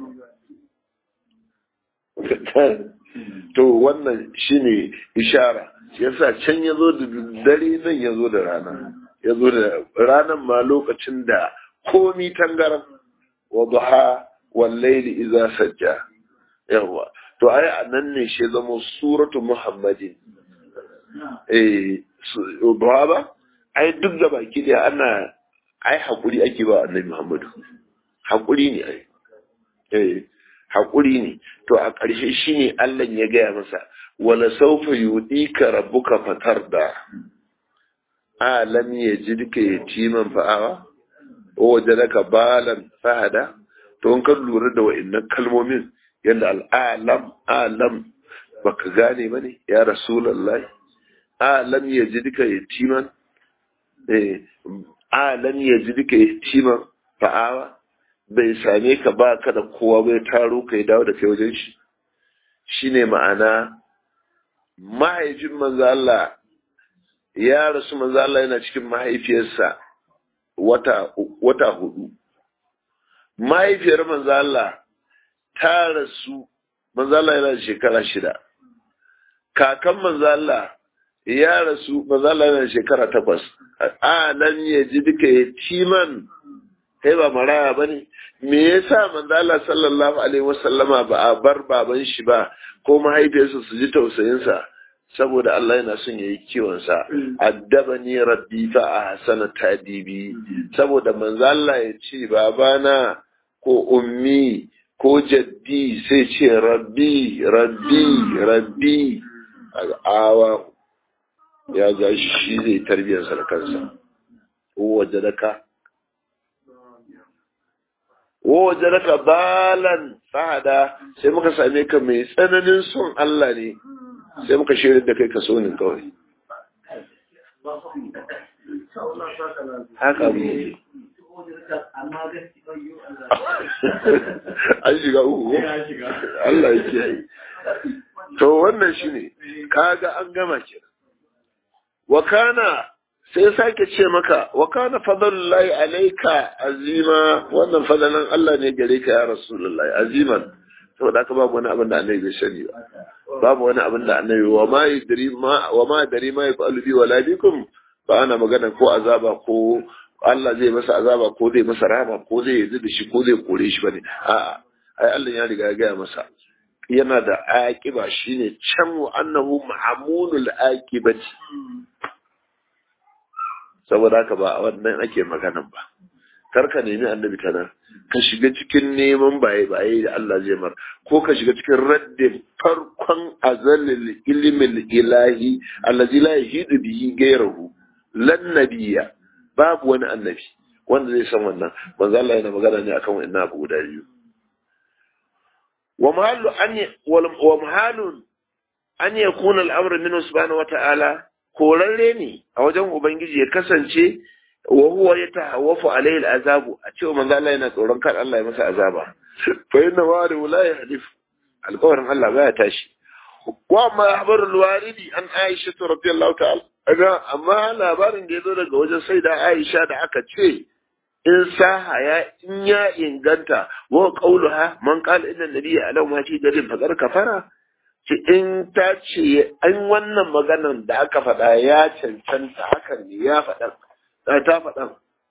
to wannan shine ishara yasa can ya zo da dare nan ya zo da rana ya zo da ranan ma lokacin da komi tangaran wa duha wallaili iza sajja yawa to ai anan ne shi zama suratu muhammadin eh duha ba ai duk da baki da ana ai hakuri ake ba annabi muhammadu hakuri ne ai eh hakuri ne to a ƙarshe shine Allah ya gaya masa wala sawfa yudika rabbuka fatarda alam yajidka yatiman fa'awa wa wajadaka balan fahada to in ka lura da wa'annan kalmomin yadda al'alam alam baka gane ba ne ya rasulallah a lam yajidka yatiman eh a lam yajidka yatiman fa'awa bai same ka ba ka da kowa bai taro ka dawo da kai wajen shi shine ma'ana mahaifin manzo Allah ya rasu manzo Allah yana cikin mahaifiyarsa wata wata hudu mahaifiyar manzo Allah ta rasu manzo Allah yana shekara shida kakan manzo Allah ya rasu manzo Allah yana shekara takwas a nan ya ji duka yatiman kai ba maraya bane me yasa manzo Allah sallallahu alaihi wasallama ba a bar baban shi ba ko mahaifiyarsa su ji tausayinsa saboda Allah yana son yayi kiwon sa addabani rabbi fa ahsana tadibi saboda manzo Allah ya ce babana ko ummi ko jaddi sai ce rabbi rabbi rabbi awa ya ga shi zai tarbiyar sa da kansa wajadaka wajadaka balan fahada sai muka same ka mai tsananin son Allah ne sai muka shirin da kai ka so ne kawai haka mu an shiga uku Allah ya kiyaye to wannan shine kaga an gama ke wa kana sai sake ce maka wa kana fadlullahi alayka azima wannan fadalan Allah ne gare ka ya rasulullahi aziman saboda haka babu wani abin da annabi bai sani ba babu wani abin da annabi wa ma yadri ma wa ma dari ma yafalu bi wala bikum ba ana magana ko azaba ko Allah zai masa azaba ko zai masa rahama ko zai yi da shi ko zai kore shi bane a'a ai Allah ya riga ya gaya masa yana da aqiba shine can wa annahu ma'amunul aqibati saboda haka ba a wannan ake maganan ba kar ka nemi annabi ta nan ka shiga cikin neman baye baye da Allah zai mar ko ka shiga cikin raddin farkon azalil ilmin ilahi allazi la yahidu bihi ghayruhu lan nabiyya babu wani annabi wanda zai san wannan manzo Allah yana magana ne akan wannan abu guda biyu wa mahallu an wa mahalun an yakuna al-amru minhu subhanahu wata'ala korarre ne a wajen ubangiji ya kasance wa huwa yatahawwafu alayhi al-azabu a cewa manzo Allah yana tsoron kar Allah ya masa azaba fa inna wa'ada la yahdif alƙawarin Allah baya tashi wa ma habarul waridi an Aisha radiyallahu ta'ala Aga amma labarin da ya zo daga wajen sai da Aisha da aka ce in saha ya in ya inganta wa qauluha man qala inna nabiyya alau ma fi dalil faqad kafara ce in ta ce an wannan maganan da aka faɗa ya cancanta hakan ne ya faɗa ta faɗa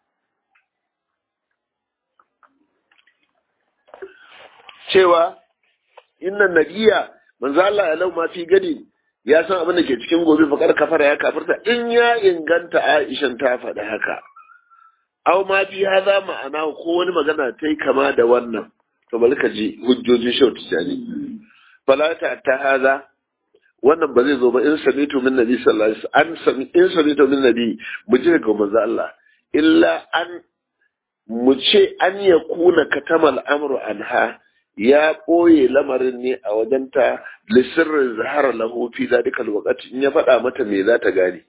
cewa inna nabiyya manzo Allah alau ma fi gadi ya san abin da ke cikin gobe fakar kafara ya kafirta in ya inganta Aishan ta faɗi haka aw ma fi haza ma'ana ko wani magana ta yi kama da wannan to bari ka ji hujjojin shau tijani fala ta ta haza wannan ba zai zo ba in samitu min nabi sallallahu alaihi wasallam an sami in samitu min nabi mu ji daga manzo Allah illa an mu ce an yakuna katamal amru anha ya ɓoye lamarin ne a wajenta lissirrin zahara lahu fi zalikal waqti in ya faɗa mata me za ta gane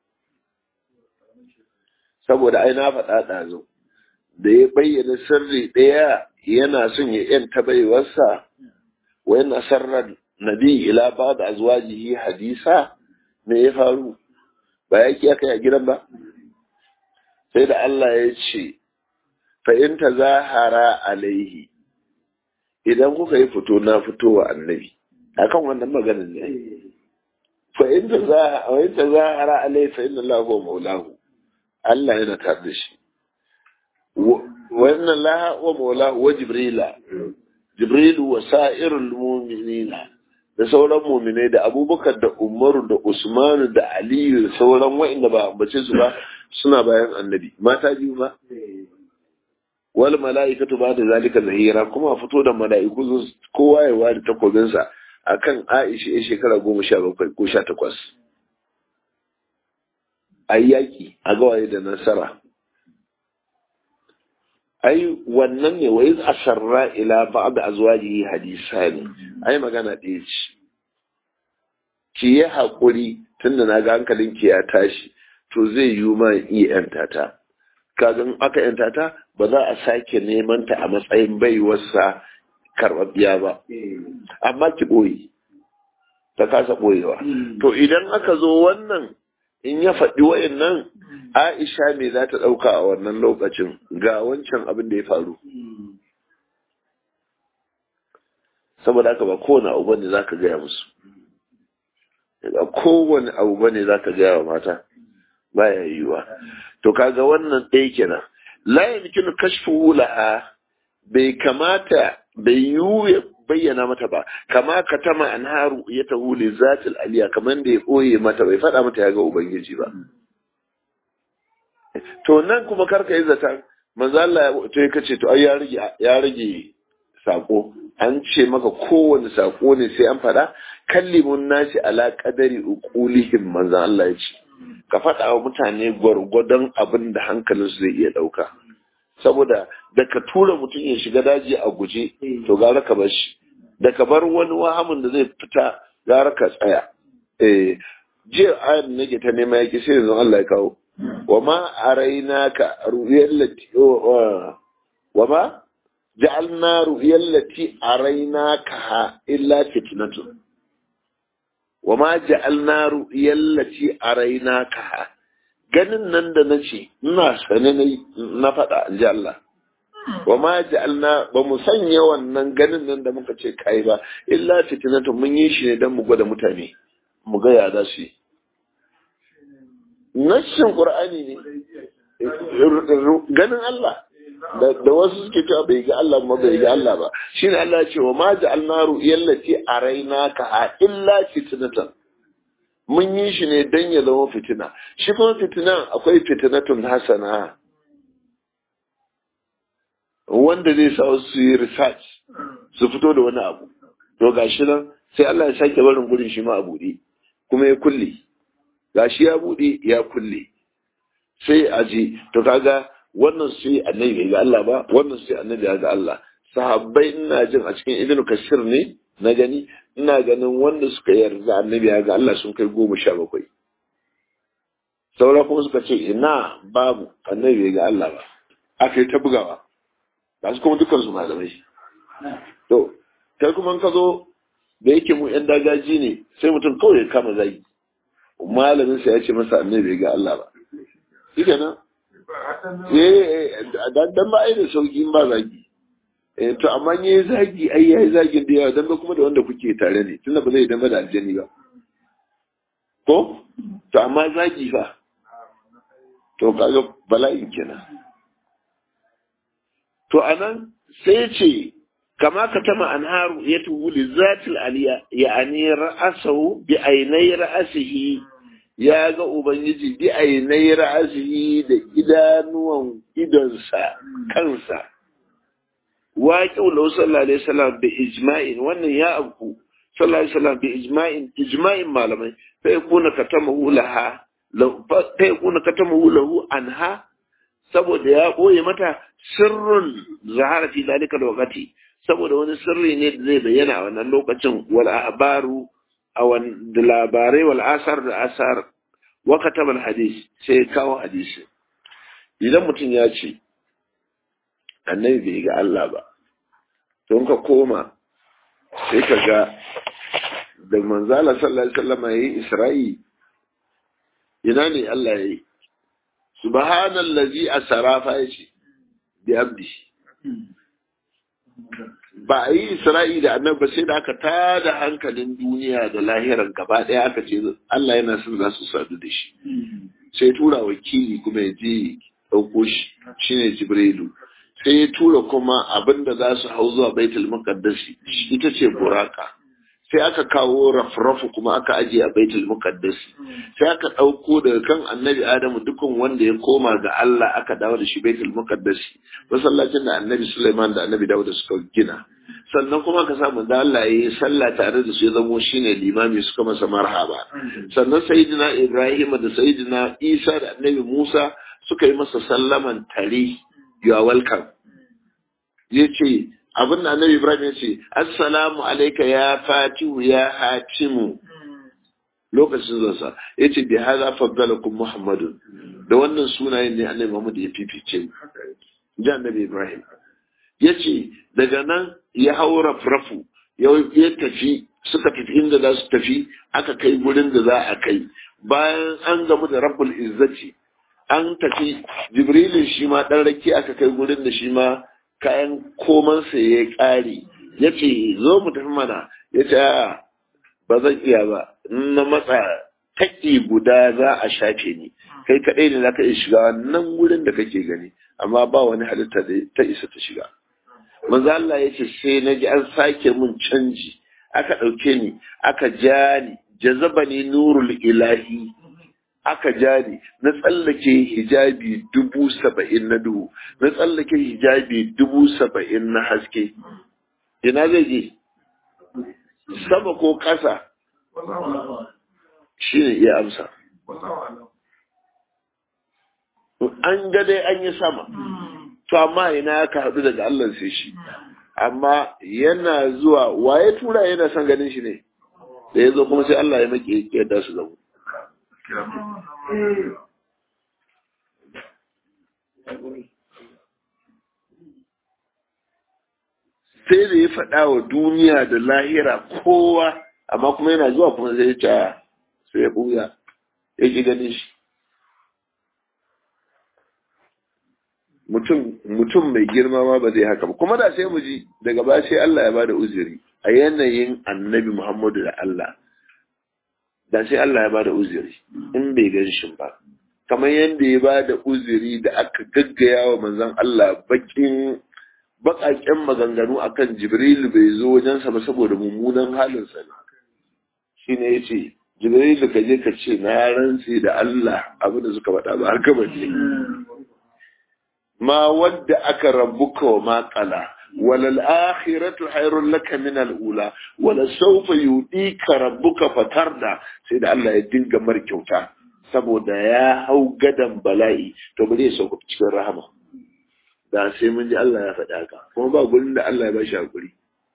saboda ai na faɗa ɗazu da ya bayyana sirri ɗaya yana son ya yanta baiwarsa wa yana sarrar nabi ila ba da azwajihi hadisa me ya faru ba ya ki aka yi a gidan ba sai da Allah ya ce fa in tazahara alaihi idan kuka yi fito na fito wa annabi akan wannan maganin ne fa in ta za a in ta za a alai fa inna Allah huwa maulahu Allah yana tare da shi wa inna Allah huwa maulahu wa jibrila jibrilu wa sa'irul mu'minina da sauran mu'minai da abubakar da umaru da usmanu da aliyu da sauran wa'inda ba ambace su ba suna bayan annabi mata biyu ba wal mala'ikatu ba da zalika zahira kuma fito da mala'iku kowa ya wari takobinsa akan Aisha ya shekara goma sha bakwai ko sha takwas. Ai yaƙi a gawaye da nasara. Ai wannan ne wa iz asarra ila ba'd azwajihi hadisani. Ai magana ɗaya ce. Ki yi haƙuri tunda na ga hankalinki ya tashi to zai yi ma iya yanta ta kaga in aka yanta ta ba za a sake neman ta a matsayin baiwarsa karɓaɓɓiya ba amma ki ɓoye ta kasa ɓoyewa to idan aka zo wannan in ya faɗi wayannan Aisha me za ta ɗauka a wannan lokacin ga wancan abin da ya faru saboda haka ba kowane abu bane za ka gaya musu ba kowane abu bane za ka gaya wa mata baya yiwuwa to kaga wannan ɗaya kenan la yamkinu kashfu laha bai kamata bai yiwu ya bayyana mata ba kama katama anharu ya tahu li zatil aliya kamar da ya ɓoye mata bai faɗa mata ya ga ubangiji ba to nan kuma karka yi zata manzo Allah ya to ya kace to ai ya rage ya rage sako an ce maka kowane sako ne sai an faɗa kallimun nasi ala qadari uqulihim manzo Allah ya ce ka faɗa wa mutane gwargwadon abin da hankalinsu zai iya ɗauka saboda da ka tura mutum ya shiga daji a guje to gara ka bar shi da ka bar wani wahamin da zai fita gara ka tsaya eh jiya ayan nake ta nema yaki sai yanzu Allah ya kawo wa ma arainaka ru'yal lati wa ma ja'alna ru'yal lati arainaka illa fitnatun wa ma ja'alna ru'yal lati arainaka ganin nan da nace ina sane na faɗa in ji Allah wa ma ja'alna ba mu sanya wannan ganin nan da muka ce kai ba illa fitnatun mun yi shi ne dan mu gwada mutane mu ga ya za su yi nassin qur'ani ne ganin Allah da wasu suke cewa bai ga Allah ma bai ga Allah ba shine Allah ya ce wa ma ja'alna ru'yallati arainaka illa fitnatan mun yi shi ne dan ya zama fitina shi kuma fitinan akwai fitinatun hasana wanda zai sa su yi research su fito da wani abu to gashi nan sai Allah ya sake barin gurin shi ma a buɗe kuma ya kulle gashi ya buɗe ya kulle sai a je to kaga wannan sai annabi bai ga Allah ba wannan sai annabi ya ga Allah sahabbai ina jin a cikin ibnu kasir ne na gani ina ganin wanda suka yarda annabi ya ga Allah sun kai goma sha bakwai saura kuma suka ce ina babu annabi bai ga Allah ba aka yi ta bugawa ga su kuma dukkan su malamai to kai kuma ka zo da yake mu yan dagaji ne sai mutum kawai ya kama zagi malamin sa ya ce masa annabi bai ga Allah ba shi kenan eh dan ba ai da sauki in ba zagi eh to amma ne zagi ai yayi zagin da yawa dan ba kuma da wanda kuke tare ne tunda ba zai dan da aljani ba ko to amma zagi fa to kaga bala'in kenan to anan sai ce kama ka tama anharu ya tubu li zatil aliya ya'ani ra'asahu bi ainai ra'asihi ya ga ubangiji bi ainai ra'asihi da idanuwan idonsa kansa waƙi wa sallallahu alaihi wasallam bi ijma'in wannan ya abu sallallahu alaihi wasallam bi ijma'in ijma'in malamai fa yakuna katamahu laha fa yakuna katamahu lahu anha saboda ya ɓoye mata sirrun zahara fi zalika lokaci saboda wani sirri ne da zai bayyana a wannan lokacin wal ahbaru a da labarai wal asar da asar wa kataba hadis sai kawo hadisi idan mutum ya ce annabi bai ga Allah ba don ka koma sai ka ga da manzala sallallahu alaihi wasallam yayi isra'i ina ne Allah yayi subhanallazi asara fa yace bi abdi ba a yi isra'i da annabi sai da aka tada hankalin duniya da lahiran gaba ɗaya aka ce Allah yana son za su sadu da shi sai tura wakili kuma ya je ɗauko shi shine jibrilu sai ya tura kuma abinda za su hau zuwa baitul muqaddasi ita ce buraka sai aka kawo rafrafu kuma aka ajiye a baitul muqaddasi sai aka ɗauko daga kan annabi adamu dukkan wanda ya koma ga Allah aka dawo da shi baitul muqaddasi masallacin da annabi Sulaiman da annabi Dawud suka gina sannan kuma ka samu da Allah ya yi sallah tare da su ya zamo shine limami suka masa marhaba sannan sayyidina Ibrahim da sayyidina Isa da annabi Musa suka yi masa sallaman tare you are welcome yace abin da annabi Ibrahim ya ce assalamu alayka ya fatihu ya hatimu lokacin zansa ya ce bi haza faddalakum muhammadun da wannan sunayen ne annabi muhammad ya fifice mu ji annabi ibrahim ya ce daga nan ya hau rafrafu ya tafi suka tafi inda za su tafi aka kai gurin da za a kai bayan an gamu da rabbul izzati an tafi jibrilin shi ma dan rake aka kai gurin da shi ma kayan komansa ya ƙare ya ce zo mu tafi mana ya ce ba zan iya ba na matsa taƙi guda za a shafe ni kai kaɗai ne za ka iya shiga nan wurin da kake gani amma ba wani halitta da ta isa ta shiga manzo Allah ya ce sai na ji an sake mun canji aka ɗauke ni aka ja ni jazaba ni nurul ilahi aka ja ni na tsallake hijabi dubu saba'in na duhu na tsallake hijabi dubu saba'in na haske ina zai je sama ko ƙasa shi ne iya amsa an ga dai an yi sama to amma ina ka haɗu daga Allah sai shi amma yana zuwa waye tura yana son ganin shi ne da ya zo kuma sai Allah ya maki yadda su zama sai da ya faɗa wa duniya da lahira kowa amma kuma yana zuwa kuma zai ta sai ya ɓuya ya ji ganin shi mutum mai girma ma ba zai haka ba kuma da sai mu ji daga ba sai Allah ya bada uzuri a yanayin annabi Muhammadu da Allah da sai Allah ya bada uzuri in bai gan shi ba kamar yadda ya bada uzuri da aka gaggaya wa manzon Allah bakin baƙaƙen maganganu akan Jibril bai zo wajensa ba saboda mummunan halinsa ne shi ne ya ce Jibril ka je ka ce na rantse da Allah abin da suka faɗa ba har ka bace ma wadda aka rabbuka wa ma qala walal akhiratu khairul laka min al ula wala sawfa yudika rabbuka fatarda sai da Allah ya dinga mar kyauta saboda ya hau gadan bala'i to bari ya sauka cikin rahama da sai mun ji Allah ya faɗa haka kuma ba gurin da Allah ya ba shi hakuri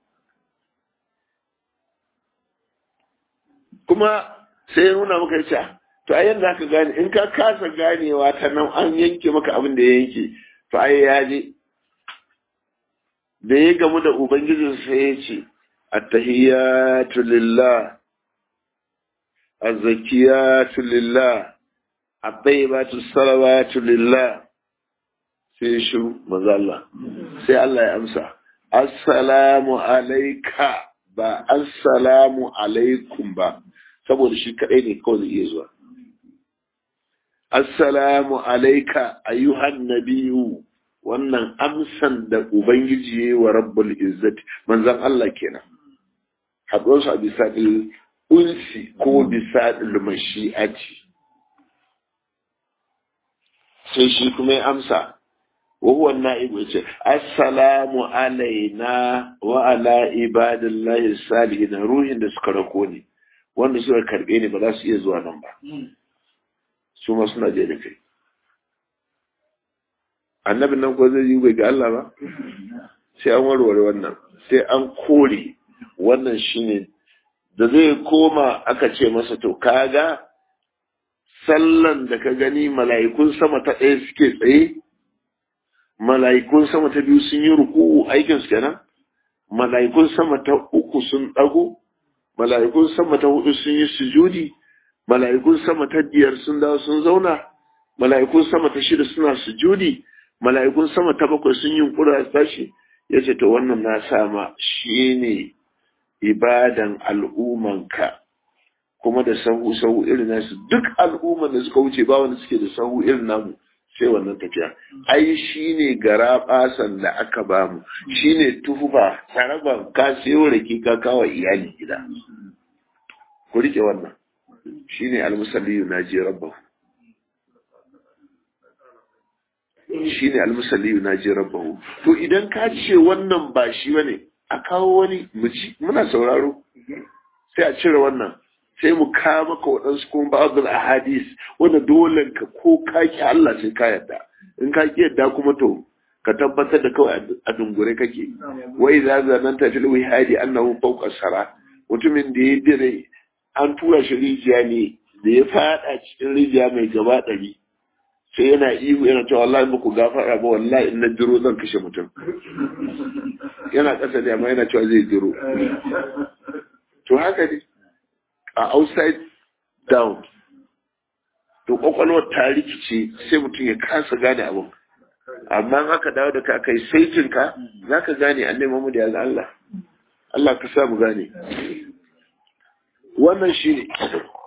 kuma sai ya nuna maka yace to ai yanda ka gane in ka kasa ganewa ta nan an yanke maka abin da ya yanke to ai ya je da ya gamu da ubangijin sai ya ce attahiyatu lillah azzakiyatu lillah at-tayyibatu salawatu lillah sai shi manzo Allah sai Allah ya amsa assalamu alayka ba assalamu alaikum ba saboda shi kadai ne kawai zai iya zuwa assalamu alayka ayyuhan nabiyyu wannan amsan da ubangiji ya wa rabbul izzati manzon Allah kenan haɗuwar su a bisa unsi ko bisa mashi'ati sai shi kuma ya amsa وهو النائب السلام علينا وعلى عباد الله الصالحين روحin da suka rako ni wanda suka karbe ni ba za su iya zuwa nan ba su ma suna je da kai annabin nan ko zai yi bai ga Allah ba sai an warware wannan sai an kore wannan shine da zai koma aka ce masa to kaga sallan da ka gani mala'ikun sama ta ɗaya suke tsaye mala'ikun sama ta biyu sun yi ruku'u aikin su kenan mala'ikun sama ta uku sun dago mala'ikun sama ta hudu sun yi sujudi mala'ikun sama ta biyar sun dawo sun zauna mala'ikun sama ta shida suna sujudi mala'ikun sama ta bakwai sun yi kura tashi yace to wannan na sama shine ibadan al'umanka kuma da sahu sahu irin nasu duk al'umman da suka wuce ba wanda suke da sahu irin namu sai wannan tafiya ai shine gara basan da aka bamu shine tuhuba taraban ka sayo rake ka kawo iyali gida ku rike wannan shine almusalli naji rabbahu shine almusalli naji rabbahu to idan ka ce wannan ba shi bane a kawo wani muci muna sauraro sai a cire wannan sai mu ka maka waɗansu kuma ba'adul ahadis wanda dole ka ko ka ki Allah sai ka yadda in ka ki yadda kuma to ka tabbatar da kawai a dungure kake wai za za nan ta fil wihadi annahu fawqa sara mutumin da ya dire an tura shi rijiya ne da ya fada cikin rijiya mai gaba ɗari sai yana ihu yana cewa wallahi muku gafara ba wallahi in na jiro zan kashe mutum yana ƙasa da amma yana cewa zai jiro to haka ne a outside down to kwakwalwar ta rikice sai mutum ya kasa gane abin amma in aka dawo da ka kai saitin ka za ka gane an nema mu da yanzu Allah Allah ka sa mu gane wannan shi ne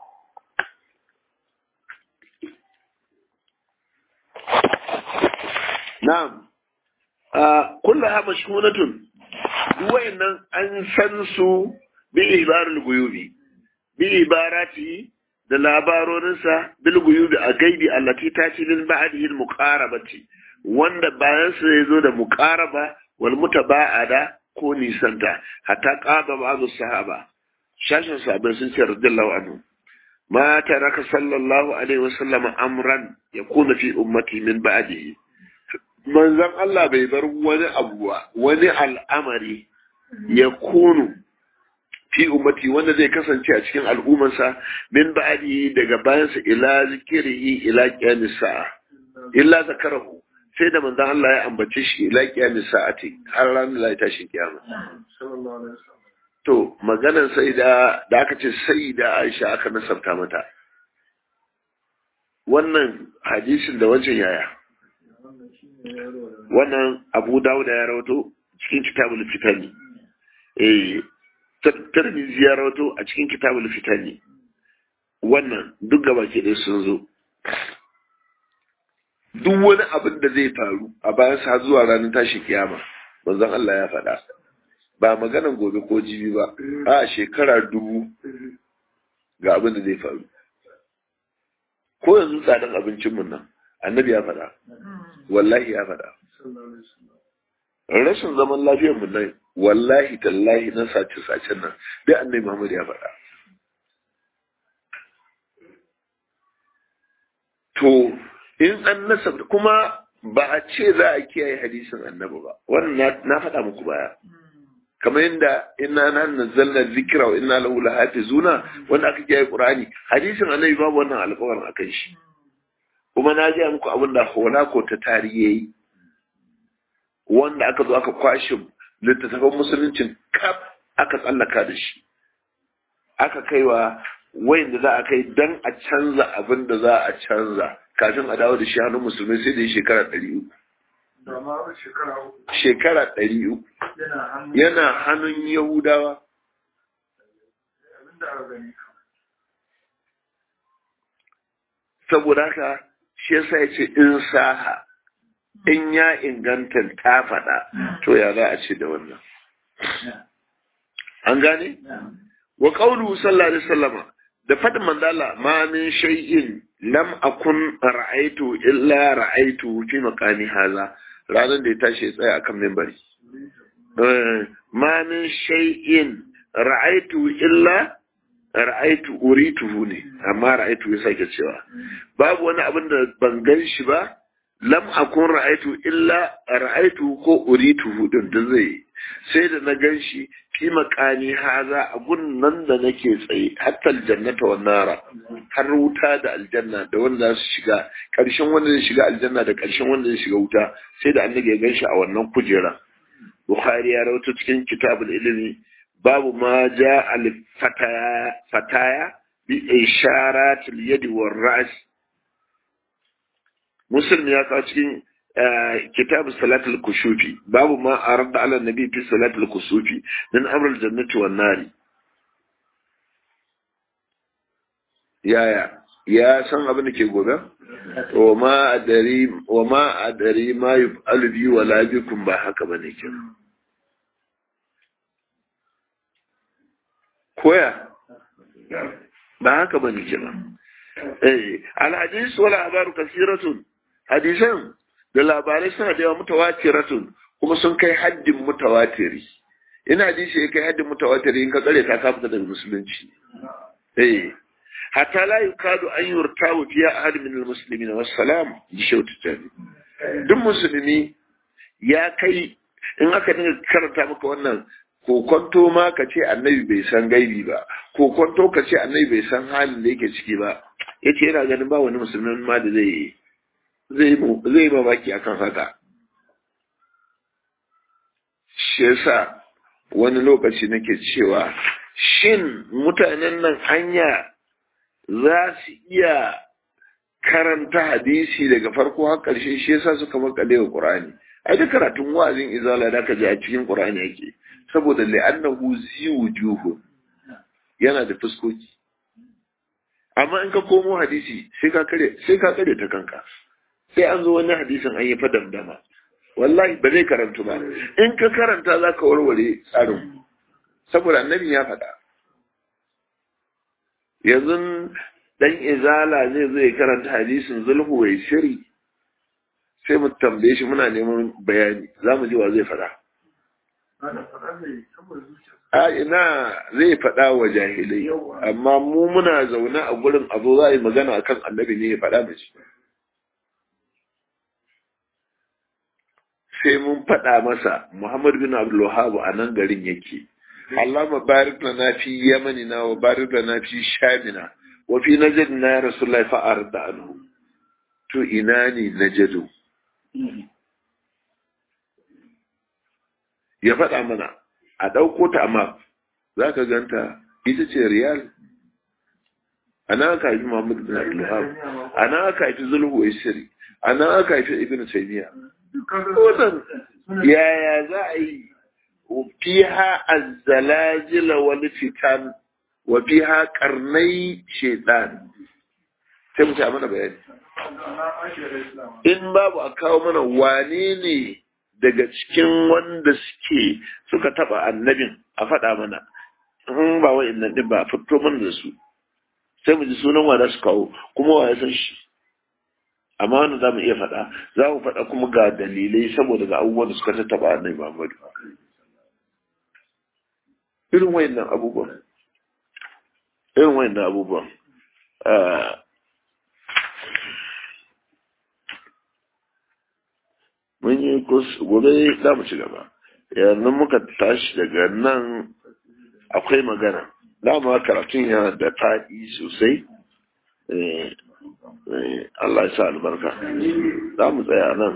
na'am kullu ha mashhunatun duk wayannan an san su bi ibarul guyubi bi ibarati da labarorinsa bil guyubi a gaibi allati ta ci lil ba'dihi al muqarabati wanda bayan sa yazo da muqaraba wal mutaba'ada ko nisanta hatta qaba ba'd sahaba shashin sahabbai sun ce radiyallahu anhu ma taraka sallallahu alaihi wasallam amran yakuna fi ummati min ba'dihi manzon Allah bai bar wani abu wani al'amari ya kunu fi ummati wanda zai kasance a cikin al'ummarsa min ba'di daga bayansa ila zikirihi ila qiyamis sa'a illa zakarahu sai da manzon Allah ya ambace shi ila qiyamis sa'ati har ranar da tashi kiyama to maganar sai da da aka ce sai da Aisha aka nasabta mata wannan hadisin da wancan yaya wannan Abu Dawud ya rawato cikin kitabul fitani eh Tirmidhi ya rawato a cikin kitabul fitani wannan duk gaba ke dai sun zo duk wani abin da zai faru a bayan sa zuwa ranar tashi kiyama manzon Allah ya faɗa ba maganan gobe ko jibi ba a shekara dubu ga abin da zai faru ko yanzu tsadan abincin mun nan annabi ya faɗa wallahi ya faɗa rashin zaman lafiyar mu nan wallahi tallahi na sace sacen nan dai annabi Muhammad ya faɗa to in an nasab kuma ba a ce za a kiyaye hadisin annabi ba wannan na faɗa muku baya kamar yadda inna na nazzalna zikra wa inna lahu lahafizuna wanda aka kiyaye qur'ani hadisin annabi babu wannan alƙawarin akan shi kuma na ji muku abin da ko ta tarihi wanda aka zo aka kwashe littattafan musuluncin kaf aka tsallaka da shi aka kaiwa wayan da za a kai dan a canza abin da za a canza kafin a dawo da shi hannun musulmai sai da yi shekara ɗari uku. Shekara ɗari uku. Yana hannun Yahudawa. Saboda haka shi yasa ya ce in saha in ya inganta ta faɗa to ya za a ce da wannan. An gane? Wa ƙaunu sallallahu alaihi wasallama da faɗin mandala ma min shay'in lam akun ra'aitu illa ra'aitu fi maqami haza ranar da ya tashi ya tsaya akan mimbari ma min shay'in ra'aitu illa ra'aitu urituhu ne amma ra'aitu ya sake cewa babu wani abin da ban gan shi ba lam akun ra'aitu illa ra'aitu ko urituhu din da zai sai da na gan shi fi makani haza a nan da nake tsaye hatta aljannata wa nara har wuta da aljanna da wanda za su shiga ƙarshen wanda zai shiga aljanna da ƙarshen wanda zai shiga wuta sai da annabi ya gan shi a wannan kujera bukhari ya rawaito cikin kitabul ilimi babu ma ja al fataya fataya bi isharat al yad wa ra's muslim ya kawo cikin كتاب صلاة الكسوف باب ما أرد على النبي في صلاة الكسوف من أمر الجنة والنار يا يا يا سان abin da ke gobe wa ma adari wa ma adari ma yuf'alu bi wala bikum ba haka bane ke koya ba haka bane ke eh al hadis wala abaru kasiratun hadisan da labarai suna da yawa mutawatiratun kuma sun kai haddin mutawatiri ina hadisi ya kai haddin mutawatiri in ka tsare ta ka fita daga musulunci eh hatta la yukadu an yurtawu fi ahad min almuslimin wassalam ji shautu tabi duk musulmi ya kai in aka dinga karanta maka wannan kokonto ma ka ce annabi bai san gaibi ba kokonto ka ce annabi bai san halin da yake ciki ba yace yana ganin ba wani musulmin ma da zai zai zai mamaki akan haka shi yasa wani lokaci nake cewa shin mutanen nan hanya za su iya karanta hadisi daga farko har ƙarshe shi yasa suka makale wa Qur'ani ai duk karatun wa'azin izala da ka ji a cikin Qur'ani yake saboda li'annahu zi wujuhu yana da fuskoki amma in ka komo hadisi sai ka kare sai ka kare ta kanka sai an zo wani hadisin an yi fa damdama wallahi ba zai karantu ba in ka karanta za ka warware tsarin saboda annabi ya faɗa yanzu dan izala zai zo ya karanta hadisin zulhu wai shiri sai mu tambaye shi muna neman bayani za mu ji wa zai faɗa a ina zai faɗa wa jahilai amma mu muna zaune a gurin abu za a yi magana akan annabi ne ya faɗa mace sai mun faɗa masa Muhammad bin Abdul Wahhab a nan garin yake Allahumma barik lana fi yamanina wa barik lana fi shamina wa fi najdina ya Rasulullahi fa arda anhu to ina ne najadu ya faɗa mana a ɗauko ta amma za ka ganta ita ce riyal ana aka haifi Muhammad bin Abdul Wahhab ana aka haifi Zulhu Isri ana aka haifi Ibn Taymiyyah wannan yaya za a yi fiha azzalajila wal fitan wa fiha qarnai shaytan sai mu ta mana bayani in babu a kawo mana wane ne daga cikin wanda suke suka taba annabin a faɗa mana in ba wa'annan din ba fito mana da su sai mu ji sunan wa za su kawo kuma wa ya san shi amma wanda za mu iya faɗa za mu faɗa kuma ga dalilai saboda ga abubuwan da suka tattaba annabi Muhammadu irin wayannan abubuwan irin wayannan abubuwan mun yi gobe za mu ci gaba yanzu muka tashi daga nan akwai magana dama karatun yana da faɗi sosai Allah ya sa albarka za mu tsaya nan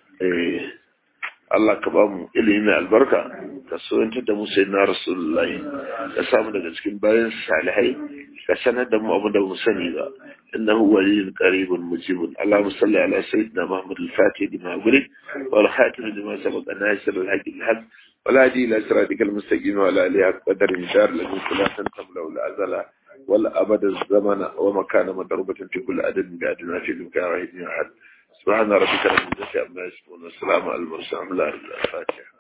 Allah ka ba mu ilimi mai albarka ka soyantar da mu sai na rasulullahi ka samu daga cikin bayan salihai ka sanar da mu abin da mu sani ba innahu waliyyun qaribun mujibun Allahumma salli ala sayyidina Muhammad al-Fatih lima ughliq wal khatim lima sabaqa nasir al-haqq al-haq ولا هدي إلى صراطك المستقيم ولا آله قدر مدار لكم لا تنتم له الأزل ولا أبد الزمن ومكان مضروبة في كل عدد بعدنا في مكان واحد أحد سبحان ربك رب العزة عما يصفون والسلام على المرسلين الحمد لله الفاتحة